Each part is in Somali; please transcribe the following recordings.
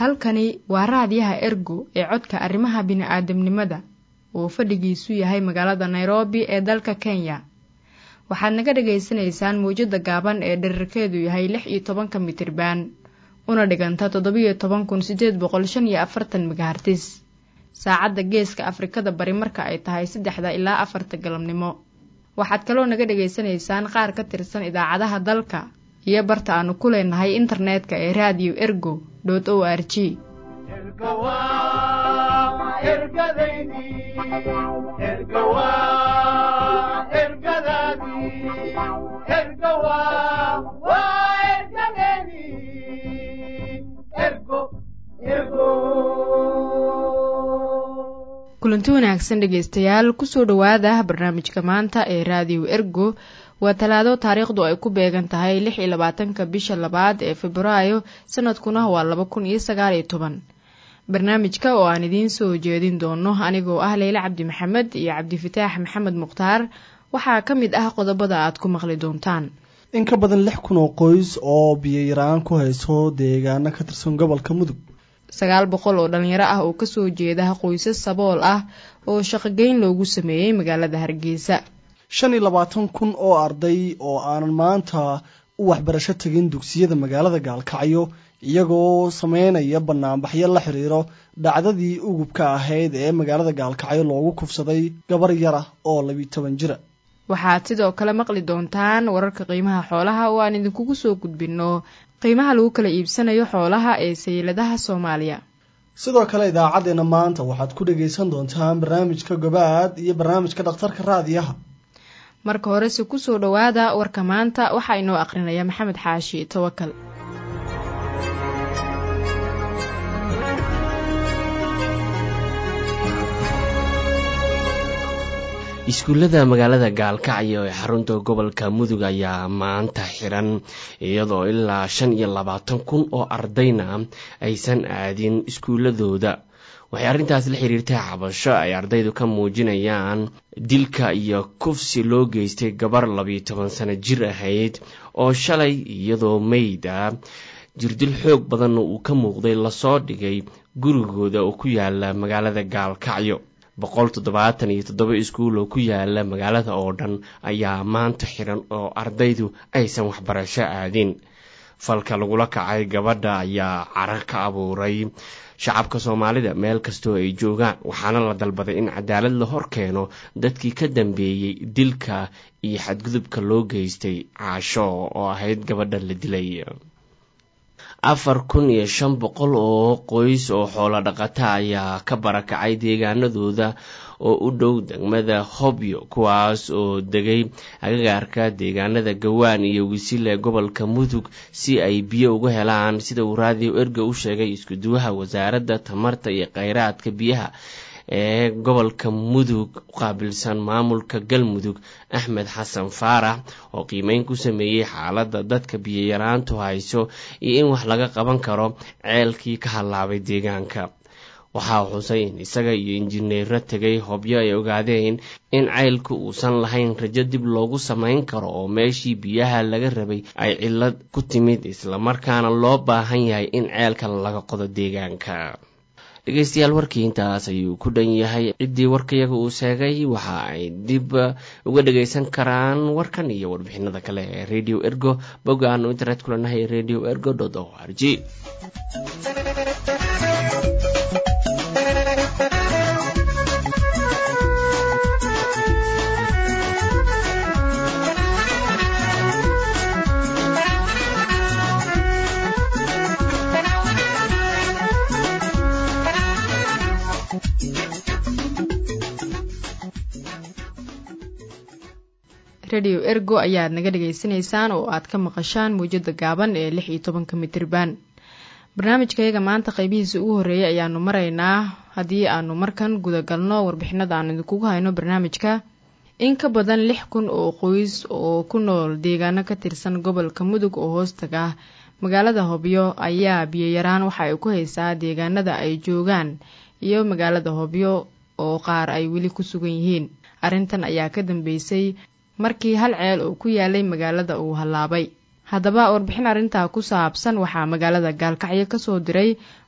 halkani waa raadiyaha ergo ee codka arrimaha bini'aadamnimada oo fadhigiisu yahay magaalada nairobi ee dalka kenya waxaad naga dhagaysanaysaan mawjadda gaaban ee dherarkeedu yahay lix iyo tobanka mitriban una dhiganta toddobiyo toban kun siddeed boqol shan iyo afartan megahartis saacadda geeska afrikada bari marka ay tahay saddexda ilaa afarta galabnimo waxaad kaloo naga dhagaysanaysaan qaar ka tirsan idaacadaha dalka iyo barta aanu ku leenahay internetka ee raadiyo ergo dot o r g kulanti wanaagsan dhegaystayaal kusoo dhowaada barnaamijka maanta ee raadiyo ergo waa talaado taariikhdu ay ku beegan tahay lix iyo labaatanka bisha labaad ee febraayo sanadkuna waa laba kun iyo sagaal iyo toban barnaamijka oo aan idiin soo jeedin doono anigoo ah leyle cabdi maxamed iyo cabdifataax maxamed mukhtaar waxaa ka mid ah qodobada aad ku maqli doontaan in ka badan lix kun oo qoys oo biyo-yaraan ku hayso deegaano ka tirsan gobolka mudug sagaal boqol oo dhalinyaro ah oo kasoo jeeda qoysas sabool ah oo shaqogeyn loogu sameeyey magaalada hargeysa shan iyo labaatan kun oo arday oo aanan maanta u waxbarasho tegin dugsiyada magaalada gaalkacyo iyagoo sameynaya banaanbaxyo la xiriiro dhacdadii ugubka ahayd ee magaalada gaalkacyo loogu kufsaday gabar yara oo labiyo toban jira waxaad sidoo kale maqli doontaan wararka qiimaha xoolaha oo aan idinkugu soo gudbinno qiimaha lagu kala iibsanayo xoolaha ee sayladaha soomaaliya sidoo kale idaacaddeenna maanta waxaad ku dhagaysan doontaan barnaamijka gobaad iyo barnaamijka dhakhtarka raadiyaha marka horese kusoo dhowaada warka maanta waxaa inoo aqrinaya maxamed xaashi tawakal iskuullada magaalada gaalkacyo ee xarunta gobolka mudug ayaa maanta xiran iyadoo ilaa shan iyo labaatan kun oo ardayna aysan aadin iskuuladooda waxay arrintaas la xiriirtay cabasho ay ardaydu ka muujinayaan dilka iyo kufsi loo geystay gabar labiyo toban sano jir ahayd oo shalay iyadoo meyd ah jirdil xoog badanna uu ka muuqday lasoo dhigay gurigooda oo ku yaala magaalada gaalkacyo boqol toddobaatan iyo toddoba iskuul oo ku yaala magaalada oo dhan ayaa maanta xiran oo ardaydu aysan waxbarasho aadin falka lagula kacay gabadha ayaa cara ka abuuray shacabka soomaalida meel kastoo ay joogaan waxaana la dalbaday in cadaalad la hor keeno dadkii ka dambeeyey dilka iyo xadgudubka loo geystay caasho oo ahayd gabadha la dilay afar kun iyo shan boqol oo qoys oo xoolo dhaqata ayaa ka barakacay deegaanadooda oo u dhow degmada hobyo kuwaas oo degay agagaarka deegaanada gawaan iyo wisile gobolka mudug si ay biyo uga helaan sida uu raadiyo erga u sheegay iskuduwaha wasaaradda tamarta iyo kheyraadka biyaha ee gobolka mudug qaabilsan maamulka galmudug axmed xasan faarax oo qiimeyn ku sameeyey xaaladda dadka biyoyaraantu hayso iyo in wax laga qaban karo ceelkii ka hallaabay deegaanka waxaa xusay in isaga iyo injineero tegay hobyo ay ogaadeen in ceylku uusan lahayn rajo dib loogu samayn karo oo meeshii biyaha laga rabay ay cillad ku timid islamarkaana loo baahan yahay in ceelka laga qodo deegaanka dhegeystayaal warkii intaas ayuu ku dhan yahay ciddii warkayaga uu sheegay waxa ay dib uga dhagaysan karaan warkan iyo warbixinada kale ee radio ergo bogga aanu internet kulanahay radio ergo o r g radio ergo ayaad naga dhagaysanaysaan oo aad ka maqashaan mawjada gaaban ee lix iyo tobanka mitriban barnaamijkayaga maanta qeybihiisa ugu horreeyay ayaanu maraynaa haddii aanu markan gudagalno warbixinada aan idinkugu hayno barnaamijka in ka badan lix kun oo qoys oo ku nool deegaano ka tirsan gobolka mudug oo hoostaga magaalada hobyo ayaa biyoyaraan waxa ay ku haysaa deegaanada ay joogaan iyo magaalada hobyo oo qaar ay weli ku sugan yihiin arrintan ayaa ka dambeysay markii hal ceel oo ku yaalay magaalada uu hallaabay haddaba warbixin arrintaa ku saabsan waxaa magaalada gaalkacyo kasoo diray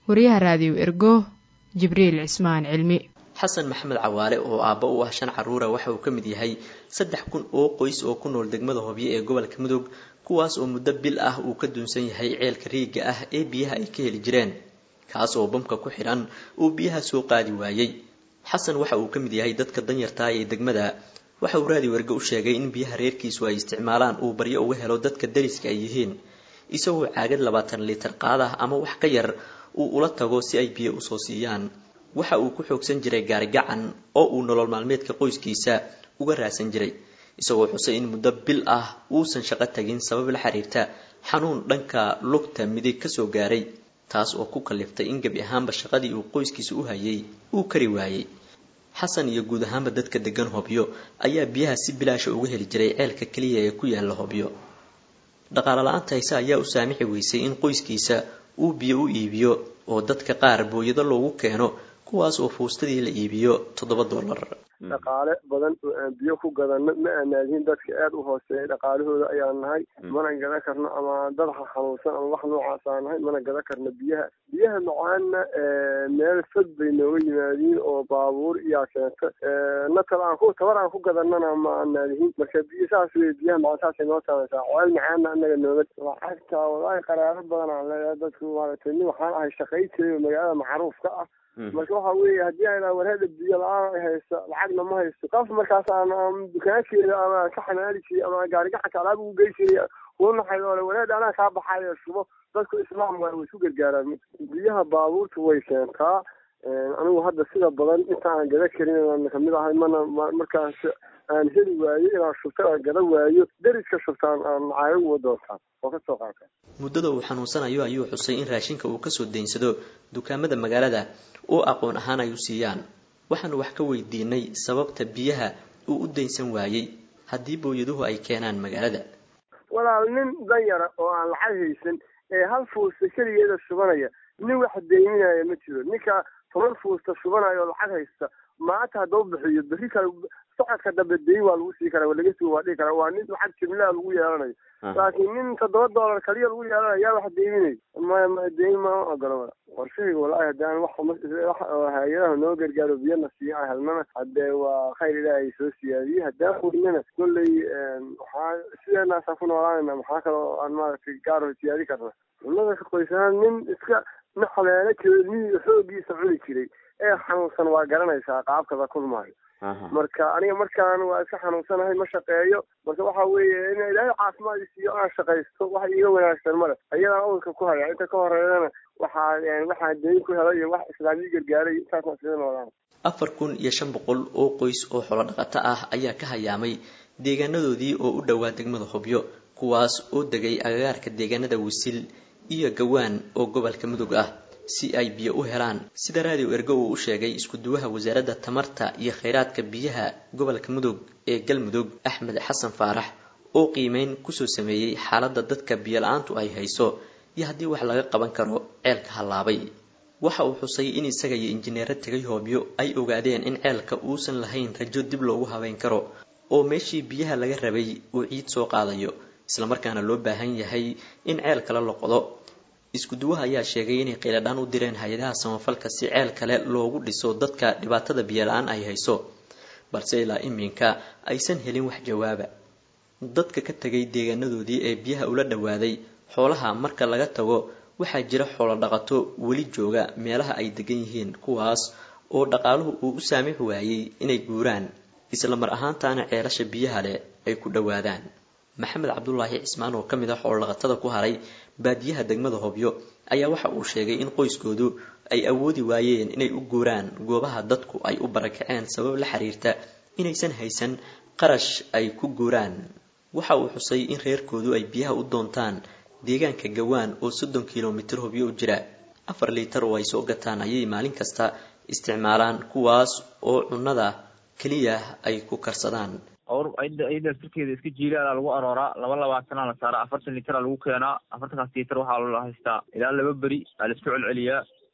wariyaha raadiyo ergo jibriil cismaan cilmi xasan maxamed cawaale oo aabba u ah shan caruura waxa uu ka mid yahay saddex kun oo qoys oo ku nool degmada hobyo ee gobolka mudug kuwaas oo muddo bil ah uu ka duunsan yahay ceelka riigga ah ee biyaha ay ka heli jireen kaas oo bamka ku xidhan uu biyaha soo qaadi waayey xasan waxa uu ka mid yahay dadka danyartaa ee degmada waxa uu raadi werge u sheegay in biyaha reerkiisu ay isticmaalaan uu baryo uga helo dadka dariska ay yihiin isagoo caagad labaatan liitar qaadah ama wax ka yar uu ula tago si ay biyo usoo siiyaan waxa uu ku xoogsan jiray gaarigacan oo uu nolol maalmeedka qoyskiisa uga raadsan jiray isagoo xusay in muddo bil ah uusan shaqo tagin sabab la xiriirta xanuun dhanka lugta midig kasoo gaaray taas oo ku kaliftay in gebi ahaanba shaqadii uu qoyskiisa u hayay uu kari waayey xasan iyo guud ahaanba dadka degan hobyo ayaa biyaha si bilaasha uga heli jiray ceelka keliya ee ku yaala hobyo dhaqaale la-aanta hayse ayaa u saamixi weysay in qoyskiisa uu biyo u iibiyo oo dadka qaar booyado loogu keeno kuwaas oo fuustadii la iibiyo toddoba dollar dhaqaale badan oo aan biyo ku gadano ma aanaadihin dadka aada u hooseeya dhaqaalahooda ayaan nahay mana gadan karno ama dad xanuunsan ama wax noocaas aan nahay mana gadan karno biyaha biyaha macaana meel fog bay nooga yimaadiin oo baabuur iyaa keenta natal aan ku tabar aan ku gadanana ma aanaadihin marka biyo saas wey biyaha macaan saasay noo taabaysaa ceel macaana anaga nooga lacagta walaahi qaraaro badan aan leeyahay dadku maaragtay nin waxaan ahay shaqay jiray oo magaalada macruufka ah marka waxa weeye haddii ayna warheeda biyo la-aan haysto lacagna ma haysto qof markaas aan dukaankeeda ama ka xamaali jiray ama gaarigaxanka alaab ugu gey jiray kunaxay ole warheed anaa kaa baxayo shubo dadku islaam waa way isku gargaaraan biyaha baabuurta way keentaa anigu hadda sida badan inta aan gada karin kamid ahay mana markaas aan heli waayo inaan shubto aan gada waayo deriska shubtaan aan caayo uga doontaan oo kasoo qaata muddada uu xanuunsanayo ayuu xusay in raashinka uu kasoo daynsado dukaamada magaalada oo aqoon ahaan ay u siiyaan waxaanu wax ka weydiinay sababta biyaha uu u daynsan waayey haddii booyaduhu ay keenaan magaalada walaal nin danyara oo aan lacag haysan ee hal fuusta keligeeda shubanaya nin wax deyminaya ma jiro ninka toban fuusta shubanaya oo lacag haysta maanta haddau bixiyo berri kale socodka dambe deyn waa lagu sii karaa waa laga sii waa dhihi karaa waa nin lacag jimlaha lagu yeelanayo laakiin nin toddoba dollar kaliya lagu yeelanayo yaa wax deyminay maya ma deyn ma ogolo wala warshahayga walaahi haddii aan wax wax hay-adaha noo gargaaro biyana siiya aan helnana haddee waa khayr ilaahay soo siyaadiyey haddaan weynana kolley waxaa sideenaasaan ku noolaanayna maxaa kaloo aan maaragtay gaaro siyaadi karna cunnada ka qoysanaan nin iska naxleelo kelmihii xoogiisa cuni jiray ee xanuunsan waa garanaysaa qaabkada kulmaayo marka aniga markaan waa iska xanuunsanahay ma shaqeeyo marka waxa weeye in ilaahay caafimaad isiiyo aan shaqaysto wax iiga wanaagsan male ayadaan awalka ku haya inta ka horeeyana waxaa waxaa deyn ku helay iyo wax islaamiyi gargaaray intaasna sida noodaan afar kun iyo shan boqol oo qoys oo xolo dhaqato ah ayaa ka hayaamay deegaanadoodii oo u dhowaa degmada hobyo kuwaas oo degay agagaarka deegaanada wisil iyo gawaan oo gobolka mudug ah si ay biyo u helaan sida raadiyo ergo uu u sheegay isku-duwaha wasaaradda tamarta iyo kheyraadka biyaha gobolka mudug ee galmudug axmed xasan faarax oo qiimeyn kusoo sameeyey xaaladda dadka biyo la-aantu ay hayso iyo haddii wax laga qaban karo ceelka hallaabay waxa uu xusay in isaga iyo injineero tegay hoobyo ay ogaadeen in ceelka uusan lahayn rajo dib loogu habeyn karo oo meeshii biyaha laga rabay uu ciid soo qaadayo islamarkaana loo baahan yahay in ceel kale la qodo isku-duwaha ayaa sheegay inay qiiladhaan u direen hay-adaha samafalka si ceel kale loogu dhiso dadka dhibaatada biyola-aan ay hayso balse ilaa iminka aysan helin wax jawaaba dadka ka tegay deegaanadoodii ee biyaha ula dhowaaday xoolaha marka laga tago waxaa jira xoolo dhaqato weli jooga meelaha ay degan yihiin kuwaas oo dhaqaaluhu uu u saamix waayey inay guuraan isla mar ahaantaana ceelasha biyaha leh ay ku dhowaadaan maxamed cabdulaahi cismaan oo ka mid ah xoolodhaqatada ku haray baadiyaha degmada hobyo ayaa waxa uu sheegay in qoyskoodu ay awoodi waayeen inay u guuraan goobaha dadku ay u barakaceen sabab la xiriirta inaysan haysan qarash ay ku guuraan waxa uu xusay in reerkoodu ay biyaha u doontaan deegaanka gawaan oo soddon kilomitir hobyo u jira afar liitar oo ay soo gataan ayay maalin kasta isticmaalaan kuwaas oo cunnada keliya ay ku karsadaan or iyada sirkeeda iska jiilaala lagu arooraa laba labaatana la saaraa afartan litera lagu keenaa afartankaas liiter waxaa la haystaa ilaa laba beri aa laisku celceliyaa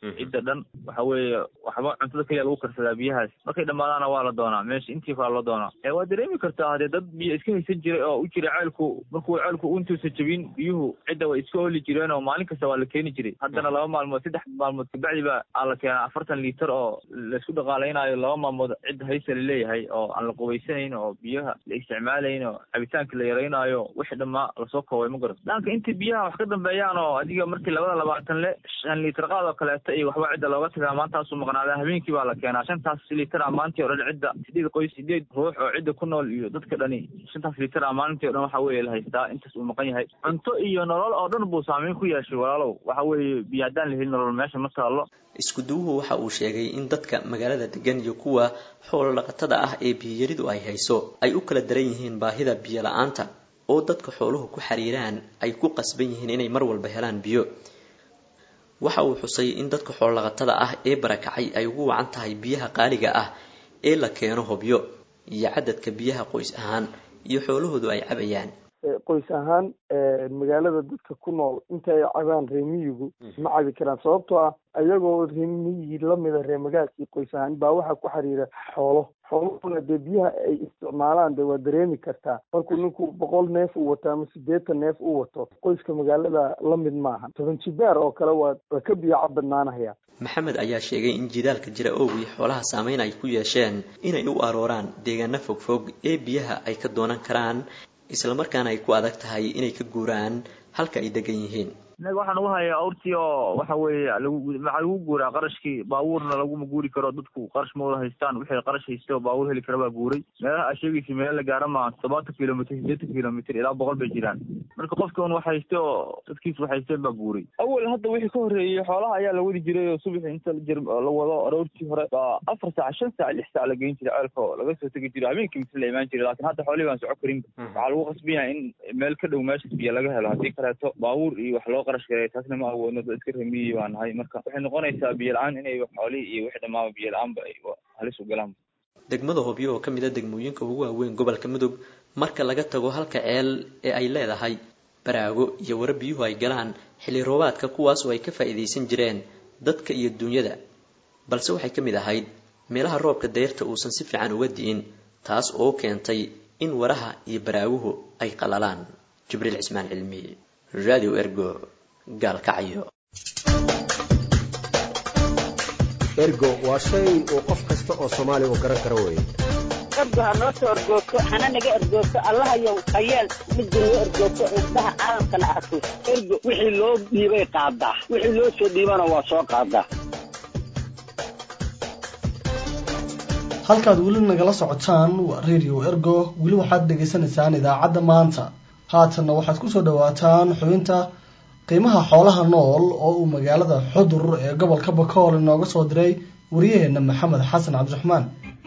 cidda dhan waxa weeye waxba cuntada keliya lagu karsadaa biyahaas markay dhammaadaana waa la doonaa meesha intii kala loo doonaa ee waa dareemi kartaa hadee dad biyo iska haysan jiray oo u jira ceelku markuu ceelku intuusa jabin biyuhu cidda way iska oli jireen oo maalin kasta waa la keeni jiray haddana laba maalmood saddex maalmood kabacdi baa aa la keenaa afartan liitar oo laisku dhaqaalaynayo laba maalmood cidda haysa la leeyahay oo aan la qubaysanayn oo biyaha la isticmaalayn oo cabitaanka la yaraynayo wixii dhammaa lasoo koobay ma garan daanka inta biyaha wax ka dambeeyaan oo adiga markii labada labaatan le shan liitar qaad oo kaleeto iyo waxba cidda looga tagaa maantaasuu maqnaadaa habeenkii baa la keenaa shantaas liitar a maalintii o dhan cidda sideed qoys sideed ruux oo cidda ku nool iyo dadka dhani shantaas liitar a maalintii o dhan waxa weeye la haystaa intaas uu maqan yahay cunto iyo nolol oo dhan buu saameyn ku yeeshay walaalow waxa weeye biyo haddaan la helin nolol meesha ma taallo iskuduwuhu waxa uu sheegay in dadka magaalada degan iyo kuwa xoolo dhaqatada ah ee biyiyaridu ay hayso ay u kala daran yihiin baahida biyo la-aanta oo dadka xooluhu ku xiriiraan ay ku qasban yihiin inay mar walba helaan biyo waxa uu xusay in dadka xoolodhaqatada ah ee barakacay ay ugu wacan tahay biyaha qaaliga ah ee la keeno hobyo iyo cadadka biyaha qoys ahaan iyo xoolahoodu ay cabayaan qoys ahaan magaalada dadka ku nool inta ay cabaan reemiyigu ma cabi karaan sababtoo ah ayagoo reemiyigii lamida reemagaalkii qoys ahaan baa waxaa ku xiriira xoolo xooluhuna dee biyaha ay isticmaalaan de waa dareemi kartaa markuu ninku boqol neef uu wato ama sideetan neef uu wato qoyska magaalada la mid maaha toban jibaar oo kale waa waa ka biyo cabadnaanaya maxamed ayaa sheegay in jidaalka jira owgii xoolaha saameyn ay ku yeesheen inay u arooraan deegaano fogfog ee biyaha ay ka doonan karaan islamarkaana ay ku adag tahay inay ka guuraan halka ay degan yihiin innaga waxaan ugu hayaa awrtii oo waxa weeye lagu maxaa lagu guuraa qarashkii baabuurna laguma guuri karo dadku qarash ma wada haystaan wixii qarash haysta oo baabuur heli kara baa guuray meelaha aa sheegaysa meel la gaara maa toddobaatan kilomitr sideetan kilomitr ilaa boqol bay jiraan marka qofka un wax haysta oo dadkiis wax haysteen baa guuray awal hadda wixii ka horreeyey xoolaha ayaa la wadi jiray oo subaxi inta jir la wado aroortii hore baa afar saac shan saac lix saac la geyn jiray ceelka oo laga soo tegi jiray habeenkii mise la imaan jiray laakiin hadda xoolihii baan soco karin waxaa lagu qasban yahay in meel ka dhow meeshas biyo laga helo haddii kaleeto baabuur iyo wax loo qarash gareeyo taasna ma awoodno dad iska remiyi baa nahay marka waxay noqonaysaa biyo la-aan inay xoolihii iyo wixii dhammaaba biyo la-aanba ay halis u galaan degmada hobyo oo ka mid a degmooyinka ugu waaweyn gobolka mudug marka laga tago halka ceel ee ay leedahay baraago iyo wara biyuhu ay galaan xilli roobaadka kuwaas oo ay ka faa'iidaysan jireen dadka iyo duunyada balse waxay ka mid ahayd meelaha roobka dayrta uusan si fiican uga di'in taas oo keentay in waraha iyo baraaguhu ay qalalaan jibriil cismaan cilmi radio ergo gaalkacyo ergo waa shay uu qof kasta oo soomaaliya uu garan karo weeye ergo ha noo soo ergoogto hana naga ergoogto allahayow hayeel midda noo ergoogto indhaha caalamkana arko ergo wixii loo dhiibay qaadaa wixii loo soo dhiibana waa soo qaadaa halkaad weli nagala socotaan waa radio ergo weli waxaad dhegaysanaysaan idaacadda maanta haatanna waxaad kusoo dhawaataan xubinta qiimaha xoolaha nool oo uu magaalada xudur ee gobolka bakool inooga soo diray waryaheena maxamed xasan cabdiraxmaan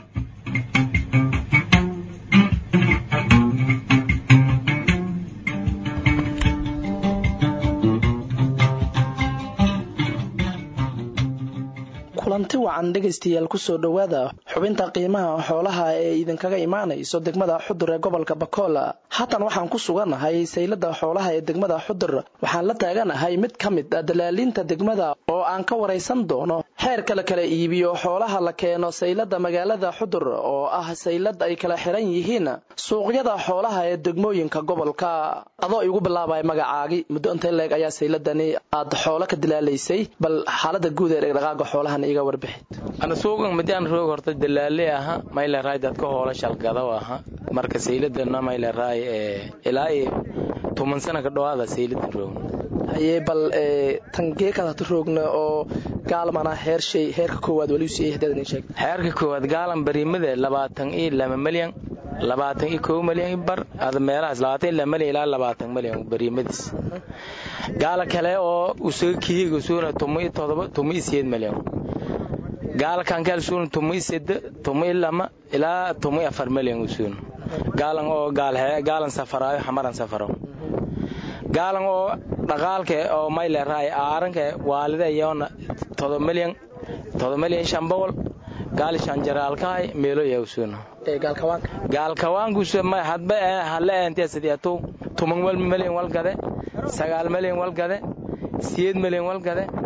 kulanti wacan dhegaystayaal kusoo dhowaada xubinta qiimaha xoolaha ee idinkaga imaanayso degmada xudur ee gobolka bakool haatan waxaan ku suganahay saylada xoolaha ee degmada xudur waxaan la taaganahay mid ka mid a dalaalinta degmada oo aan ka waraysan doono xeerka la kala iibiyo xoolaha la keeno saylada magaalada xudur oo ah saylad ay kala xiran yihiin suuqyada xoolaha ee degmooyinka gobolka adoo igu bilaabay magacaagi muddo intee leeg ayaa sayladani aad xoolo ka dilaalaysay bal xaalada guud ee dhaqdhaqaaga xoolahan iga warbixid ana suuqan midaan roog horta dalaale aha mayla raay dadka hoola shalgado aha marka sayladana mayla raay ee ilaa iyo toban sana ka dhawaada sayladan roogna haye bal tangeekada hata roogna oo gaalmana heer shay heerka koowaad wali usii hadaad sheeg heerka koowaad gaalan bariimada labaatan iyo laba malyan labaatan iyo kow malyan i bar ada meelahaas labaatan iyo laba malyan ilaa labaatan malyan bariimadiis gaala kale oo usaga kihiga suuna tumo iyo todoba tumo iyo sideed malyan gaala kankaal suuna tumo iyo sede tumo iyo lama ilaa tumo iyo afar malyan usuuna gaalan oo gaalan safaraayo xamaran safaro gaalan oo dhaqaalka oo mayle raay aaranka waalida iyoona todoba malyan todoba malyan shan boqol gaali shan jaraalkahay meelo yawsuuna gaalkawaankuusa ma hadba halla eentee sideetuu tuman wal malyan walgade sagaal malyan walgade siyeed malyan walgade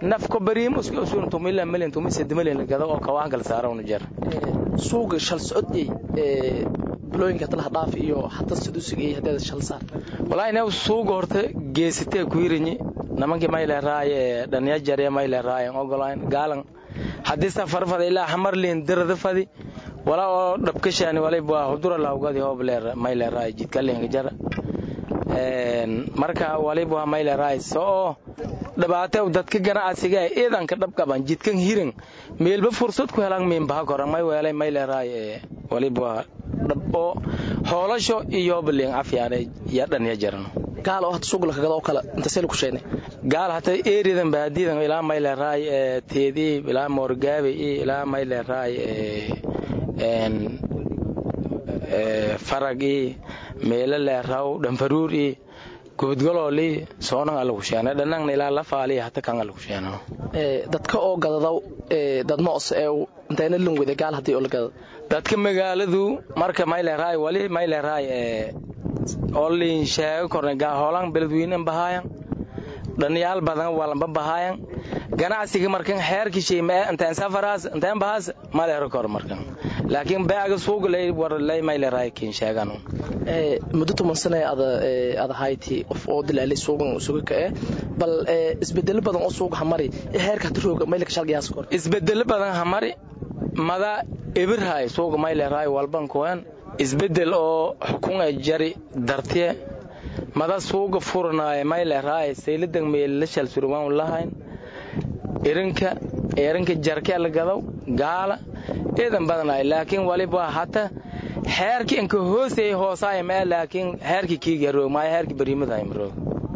nafko bariim usun tumila milyan tumi sedi milyan lagado oo kawaanka la saara unu jar suuga shal socodiyey bulooyinka talaha dhaaf iyo hata saduusiga iyo hadeeda shal saar walaahi new suuga horta geesitee ku hirinyi namankii mayle raaye dhanya jarye mayle raaye ogolayn gaalan haddii safar fadi ilaa hamarliin dirada fadi wala oo dhabkashaani waliba hudura laawgadi hobleer mayle raaye jidkalinka jara marka waliba mayle raaye soo dhibaato dadka ganacsiga ciidanka dhabqaban jidkan hirin meelba fursad ku helan miinbaha koran may weelay mayle raaye waliba dhabo hoolasho iyo balin afyaane ya dhanya jaran gaal oo hata suuqla kagada oo kale inta seel ku sheegnay gaal hata eeridan baadidan ilaa mayle raay ee teedii ilaa moorgaabe iyo ilaa mayle raay een ee farag iyo meelo leeraw dhanfaruur iyo goodgalooli soonan alla ku sheena dhanangna ilaa la faali hata kan alla ku sheena ee dadka oo gadadaw ee dad moos ee intayna lin wada gaal hadii oo la gadado dadka magaaladu marka mayle raay wali mayle raay ee oo liin sheego korna gaa hoolan beledweynen bahaayan dhanyaal badan walanba bahaayan ganacsiga markan xeerki sheyma intaan safaraas intaan bahaas ma leero kor markan laakiin baaga suuq lay war lay mayle raay kin sheegan ee muddo toban sano ada ada hayti qof oo dilaalay suuqan suuqa ka ee bal isbedel badan oo suuqa hamari heerka tirooga mayle ka shalgayaas kor isbedel badan hamari mada ibirhay suuqa mayle raay walban kuwan isbedel oo xukun ay jari dartiye mada suuga furanaaya mayle raay saylidan meelila shal surwaan lahayn irinka irinka jarke la gadaw gaala eedan badanaay laakiin waliba hata xeerki inka hooseey hoosaay ma laakiin xeerki kiiga roog maaya xeerki bariimadahay maroog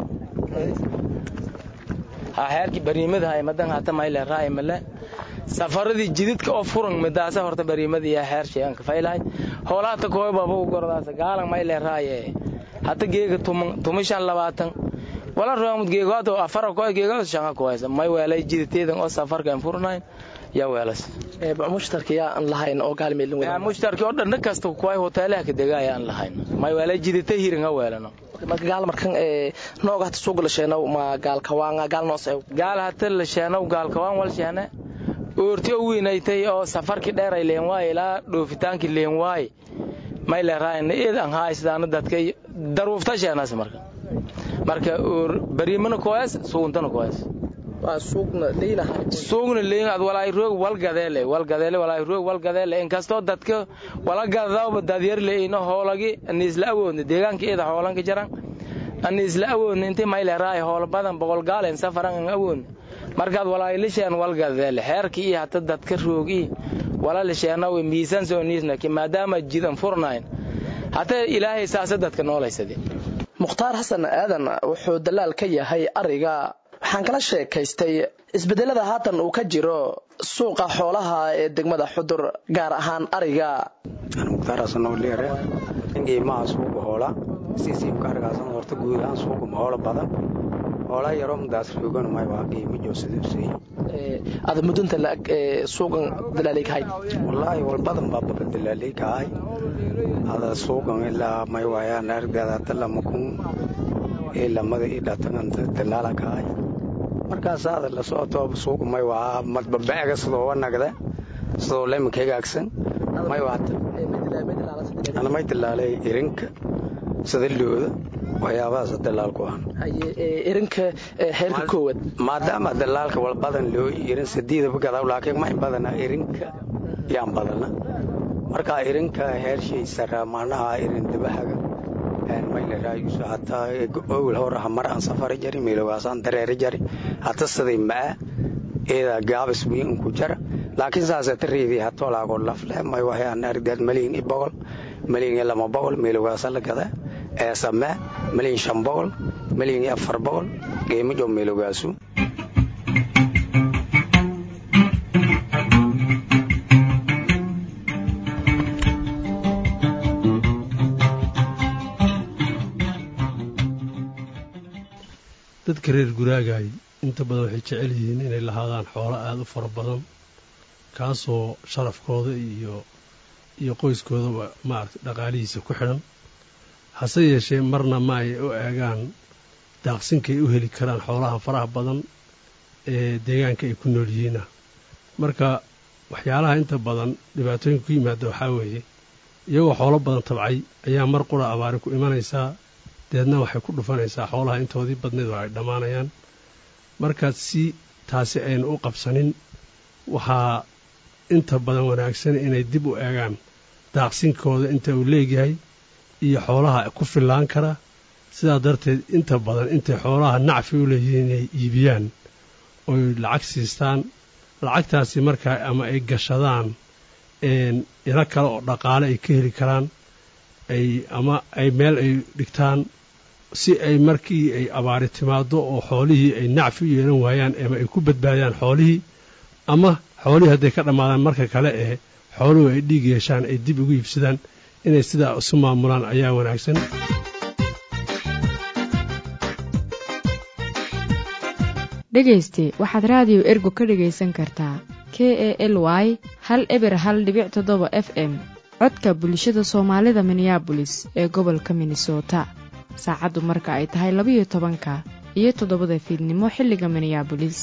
ha xeerki bariimadahay madan hata mayle raay male safaradii jididka oo furan midaasa horta bariimada iyo xeer sheegan ka faylahay hoolaata kooy baba u gordaasa gaalan mayle raaye hata geega tumishan labaatan wala roomud geegoado afara kooy geegado shanga kooysa may weelay jiditeedan oo safarka aan furnayn yaa weelas mushtarka yaa aan lahayn oo gaalmeelin wada mushtarka oo dhan kasta kooy hoteelaha ka degaaya aan lahayn may weelay jidite hirin ha weelano marka gaal markan ee nooga hata suuq la sheeno ma gaal kawaan gaal noos gaal hata la sheeno gaal kawaan wal sheene oorti u weynaytay oo safarkii dheer ay leen waay ilaa dhoofitaankii leen waay may leeraayna eedan haaystaana dadka daruufta sheenaas marka marka oor bariimana kooyas suuntana kooyas waa suuqna leeyahay suuqna leeyahay walaay roog wal gadeele wal gadeele walaay roog wal gadeele in kasto dadka wala gadawba dadyar leeyno hoolagi anisla awoodna deegaanka eeda hoolanka jaran anisla awoodna intii may leeraay hool badan boqol gaal in safaran aan awoodna markaad walaayilishaan walgadeele xeerkii iyo hata dadka roogii walaalisheenaw miisaan soo niisna ki maadaama jidan furnayn hata ilaahay saasa dadka noolaysade mukhtaar xasan aadan wuxuu dalaal ka yahay ariga waxaan kala sheekaystay isbedelada haatan uu ka jiro suuqa xoolaha ee degmada xudur gaar ahaan ariga mukhtaar xasan oo leere qiimaha suuqa hoola siisiibka arigaasan horta guud ahaan suuqa ma hoola badan hoola yaroo mudaas roogan may waa qiimo joosadiusay ada mudunta laag suuqan dalaalay kahay wallaahi walbadan baa baba dalaalay kahay ada suuqan ilaa may waayaan argada talama kun ee lamada i dhataganta dalaala kahay markaas ada la socoto suuqa may waa madbabeega sidoo wanagda sidoo lemanka hagaagsan may waata ana may dalaalay irinka sida looda waxyaabahaas dalaal ku ah irinka heerka koowaad maadaama dalaalka walbadan loo irin sadiidaba gadaw laakiin ma in badana irinka yaan badana marka irinka heershay sara macnaha irin dabahaga mayla raayuso hataa owil horaha mar aan safari jari meelogaasaan dareeri jari hata siday maa eeda gaabis wiin ku jara laakiin saaseta reedii hatolaagoo lafleh may waxyaan argdaad malyin i boqol malyin iyo lama boqol meelogaasa la gadaa eesame malyin shan boqol malyin iyo afar boqol qiimo jo meelogaasu dadka reer guraagaay inta badan waxay jecel yihiin inay lahaadaan xoolo aada u fara badan kaasoo sharafkooda iyo iyo qoyskoodaba maaragtay dhaqaalihiisa ku xidhan hase yeeshee marna ma ay u eegaan daaqsinkay u heli karaan xoolaha faraha badan ee deegaanka ay ku nool yihiina marka waxyaalaha inta badan dhibaatooyinka ku yimaada waxaa weeye iyagoo xoolo badan tabcay ayaa mar qura abaari ku imanaysaa deedna waxay ku dhufanaysaa xoolaha intoodii badneed oo ay dhammaanayaan marka si taasi aynu u qabsanin waxaa inta badan wanaagsan inay dib u eegaan daaqsinkooda inta uu leegyahay iyo xoolaha ku fillaan kara sidaa darteed inta badan intay xoolaha nacfi u leeyihiin inay iibiyaan oy lacag siistaan lacagtaasi markaa ama ay gashadaan ilo kale oo dhaqaale ay ka heli karaan ay ama ay meel ay dhigtaan si ay markii ay abaari timaado oo xoolihii ay nacfi u yeelan waayaan ama ay ku badbaadaan xoolihii ama xoolihii hadday ka dhammaadaan marka kale ee xooluhu ay dhiig yeeshaan ay dib ugu iibsadaan inay sidaa isu maamulaan ayaa wanaagsan dhegayste waxaad raadiyo ergo ka dhegaysan kartaa k e l y hal eber hal dhibic toddoba f m codka bulshada soomaalida minneabolis ee gobolka minnesota saacaddu marka ay tahay labayo tobanka iyo toddobada fiidnimo xilliga minneabolis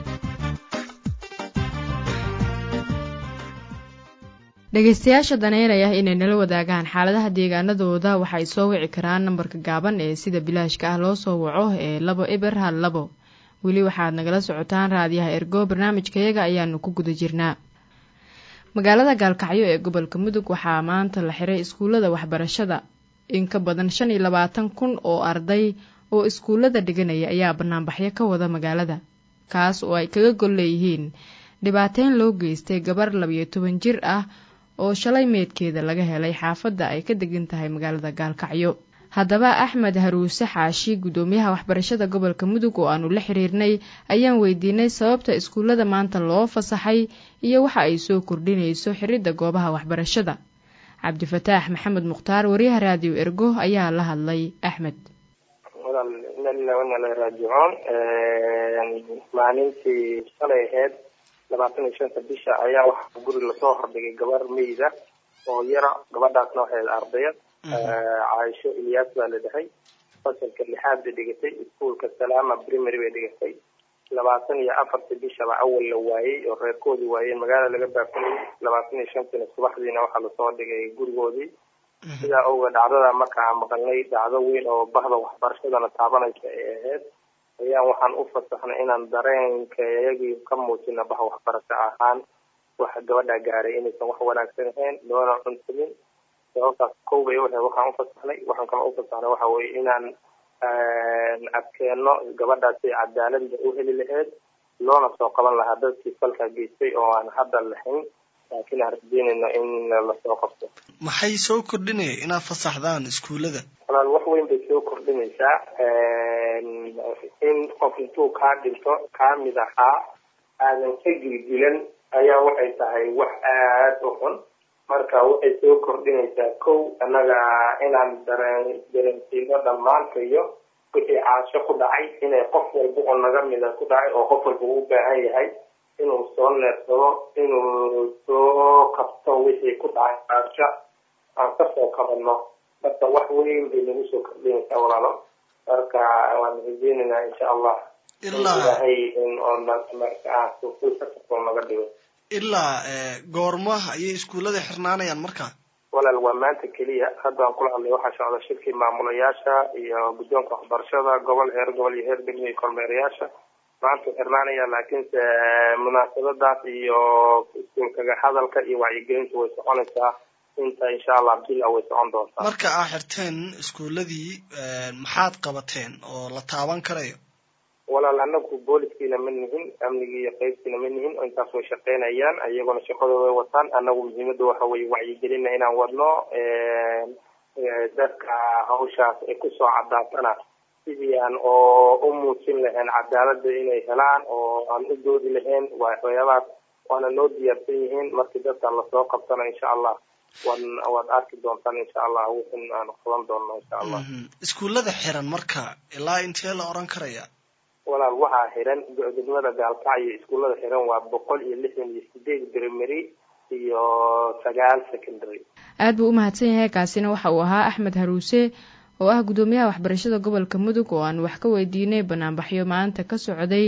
dhegaystayaasha daneynaya inay nala wadaagaan xaaladaha deegaanadooda waxay soo wici karaan nambarka gaaban ee sida bilaashka ah loo soo waco ee labo eber hal labo weli waxaad nagala socotaan raadiyaha ergo barnaamijkayaga ayaanu ku guda jirnaa magaalada gaalkacyo ee gobolka mudug waxaa maanta la xiray iskuullada waxbarashada in ka badan shan iyo labaatan kun oo arday oo iskuullada dhiganaya ayaa banaanbaxyo ka wada magaalada kaas oo ay kaga gol leeyihiin dhibaateyn loo geystay gabar labiyo toban jir ah oo shalay meedkeeda laga helay xaafadda ay ka degan tahay magaalada gaalkacyo haddaba axmed haruuse xaashi guddoomiyaha waxbarashada gobolka mudug oo aanu la xiriirnay ayaan weydiinay sababta iskuullada maanta loo fasaxay iyo waxa ay soo kordhinayso xiridda goobaha waxbarashada cabdifataax maxamed mukhtaar wariyaha raadiyo ergo ayaa la hadlay axmed raajicoon maalintii shalay aheyd labaatan iyo shanta bisha ayaa waxaa guri lasoo hordhigay gabar meyda oo yara gabadhaasna waxay ardayad caaisho ilyaas baa la dhahay fasalka lixaad bay dhigatay iskuolka salaama primary bay dhigatay labaatan iyo afartii bishaba awal la waayey oo reerkoodii waayeen magaala laga baafinayay labaatan iyo shantiina subaxdiina waxaa lasoo dhigay gurigoodii sidaa oga dhacdada markaa maqalnay dhacdo weyn oo bahda waxbarashadana taabanaysa ay ahayd ayaan waxaan u fasaxnay inaan dareenkayagii ka muujina bah waxbarasho ahaan waxa gabadha gaaray inaysan wax wanaagsan ahayn loona cunsamin sababtaas kow bay u ahayd waxaan ufasaxnay waxaan kala ufasaxnay waxa weye inaan adkeeno gabadhaasi cadaaladda u heli lahayd loona soo qaban lahaa dadkii falka geystay oo aan hadda lahayn laakiin aan rajeynayno in lasoo qabto maxay soo kordhinaya inaad fasaxdaan iskuullada walaal wax weyn bay soo kordhinaysaa in qof intuu kaa dhinto kaa mid ahaa aadan ka gilgilan ayaa waxay tahay wax aad u xun marka waxay soo kordhinaysaa kow annaga inaan dareen dareensiino dhammaantayo wixii caasho ku dhacay inay qof walba oo naga mida ku dhacay oo qof walba u baahan yahay inuu soo neersado inuu soo qabto wixii ku dhacay caasho aan kasoo kabano marka wax weyn bay nagu soo kordhinaysaa walaalo marka waan rajeynaynaa insha allah ilaahay in oo markaa suuquu naga dhigo ilaa goormaha ayay iskuullada xirnaanayaan markaa walaal waa maanta keliya haddaan kula hadlay waxaa socda shirkii maamulayaasha iyo guddoonka waxbarashada gobol heer gobol iyo heer degmo iyo kormeerayaasha maanta xirnaanaya laakiinse munaasabadaas iyo iskuulkaga hadalka iyo wacyigelinta way soconaysaa inta insha allah bila way socon doontaa marka aa xirteen iskuulladii maxaad qabateen oo la taaban karayo walaal anagu booliskiina ma nihin amnigii iyo qaybtiina ma nihin intaas way shaqeynayaan iyagona shaqadooda way wataan anagu muhiimada waxa weye wacyigelina inaan wadno dadka hawshaas ay kusoo cadaatana sidii aan oo u muujin lahayn cadaalada inay helaan oo aan u doodi lahayn waxyaabahaas waana noo diyaarsan yihiin markii dadka lasoo qabtana insha allah waad waad arki doontaan insha allah wixin aan qaban doonno insha allah iskuullada xiran marka ilaa intee la oran karaya walaal waxaa xiran degmada gaalkacyo iskuullada xiran waa boqol iyo lixdan iyo sideed primary iyo sagaal secondary aad buu u mahadsan yahay kaasina waxa uu ahaa axmed haruuse oo ah guddoomiyaha waxbarashada gobolka mudug oo aan wax ka weydiinay banaanbaxyo maanta ka socday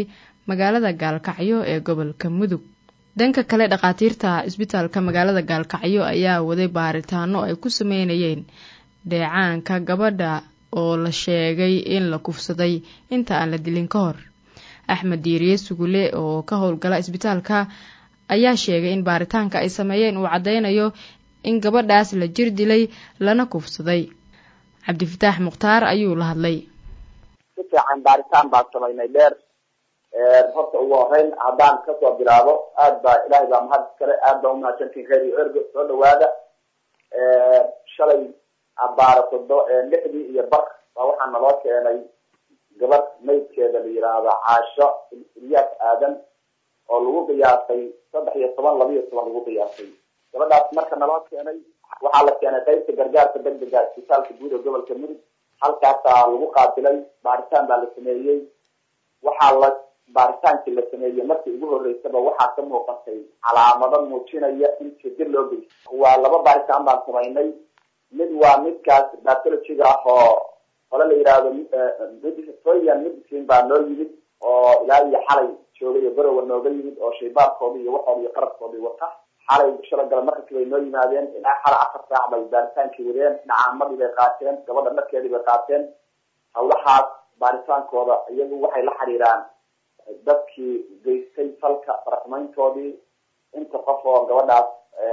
magaalada gaalkacyo ee gobolka mudug dhanka kale dhakhaatiirta isbitaalka magaalada gaalkacyo ayaa waday baaritaano ay ku sameynayeen dheecaanka gabadha oo la sheegay in la kufsaday inta aan la dilin ka hor axmed diiriye sugule oo ka howlgala isbitaalka ayaa sheegay in baaritaanka ay sameeyeen uu caddeynayo in gabadhaas la jir dilay lana kufsaday cabdifataax mukhtaar ayuu la hadlay si fiican baaritaan baan samaynay dheer horta ugu horeyn haddaan kasoo bilaabo aad baa ilaahay baa mahad iskale aad baa umahadsantiin kheyr iyo ergo soo dhawaada shalay abaara todo lixdii iyo bar baa waxaa naloo keenay gabadh maydkeeda la yidhaahdo caasho ilyaas aadan oo lagu qiyaasay saddex iyo toban laba iyo toban lagu qiyaasay gabadhaas marka naloo keenay waxaa la keenay qaybta gargaarka degdega isbitaalka guud ee gobolka mudug halkaasaa lagu qaabilay baaritaan baa la sameeyey waxaa la baaritaankii la sameeyey markii ugu horeysaba waxaa ka muuqatay calaamado muujinaya in jidil loo geysto waa laba baaritaan baan samaynay mid waa midkaas batologiga ah oo hole la yidhaahdo soyan medicine baa noo yimid oo ilaa iyo xalay joogay oo garowa nooga yimid oo shaybaarkoodii iyo waxooda iyo qarabkoodii wata xalay shalagala markasi bay noo yimaadeen ilaa xalay afar saac bay baaritaankii wadeen dhacaamadii bay qaateen gabadha dharkeedii bay qaateen hawlahaas baaritaankooda iyagu waxay la xiriiraan dadkii geystay falka faraxumayntoodii inta qof oo gabadhaas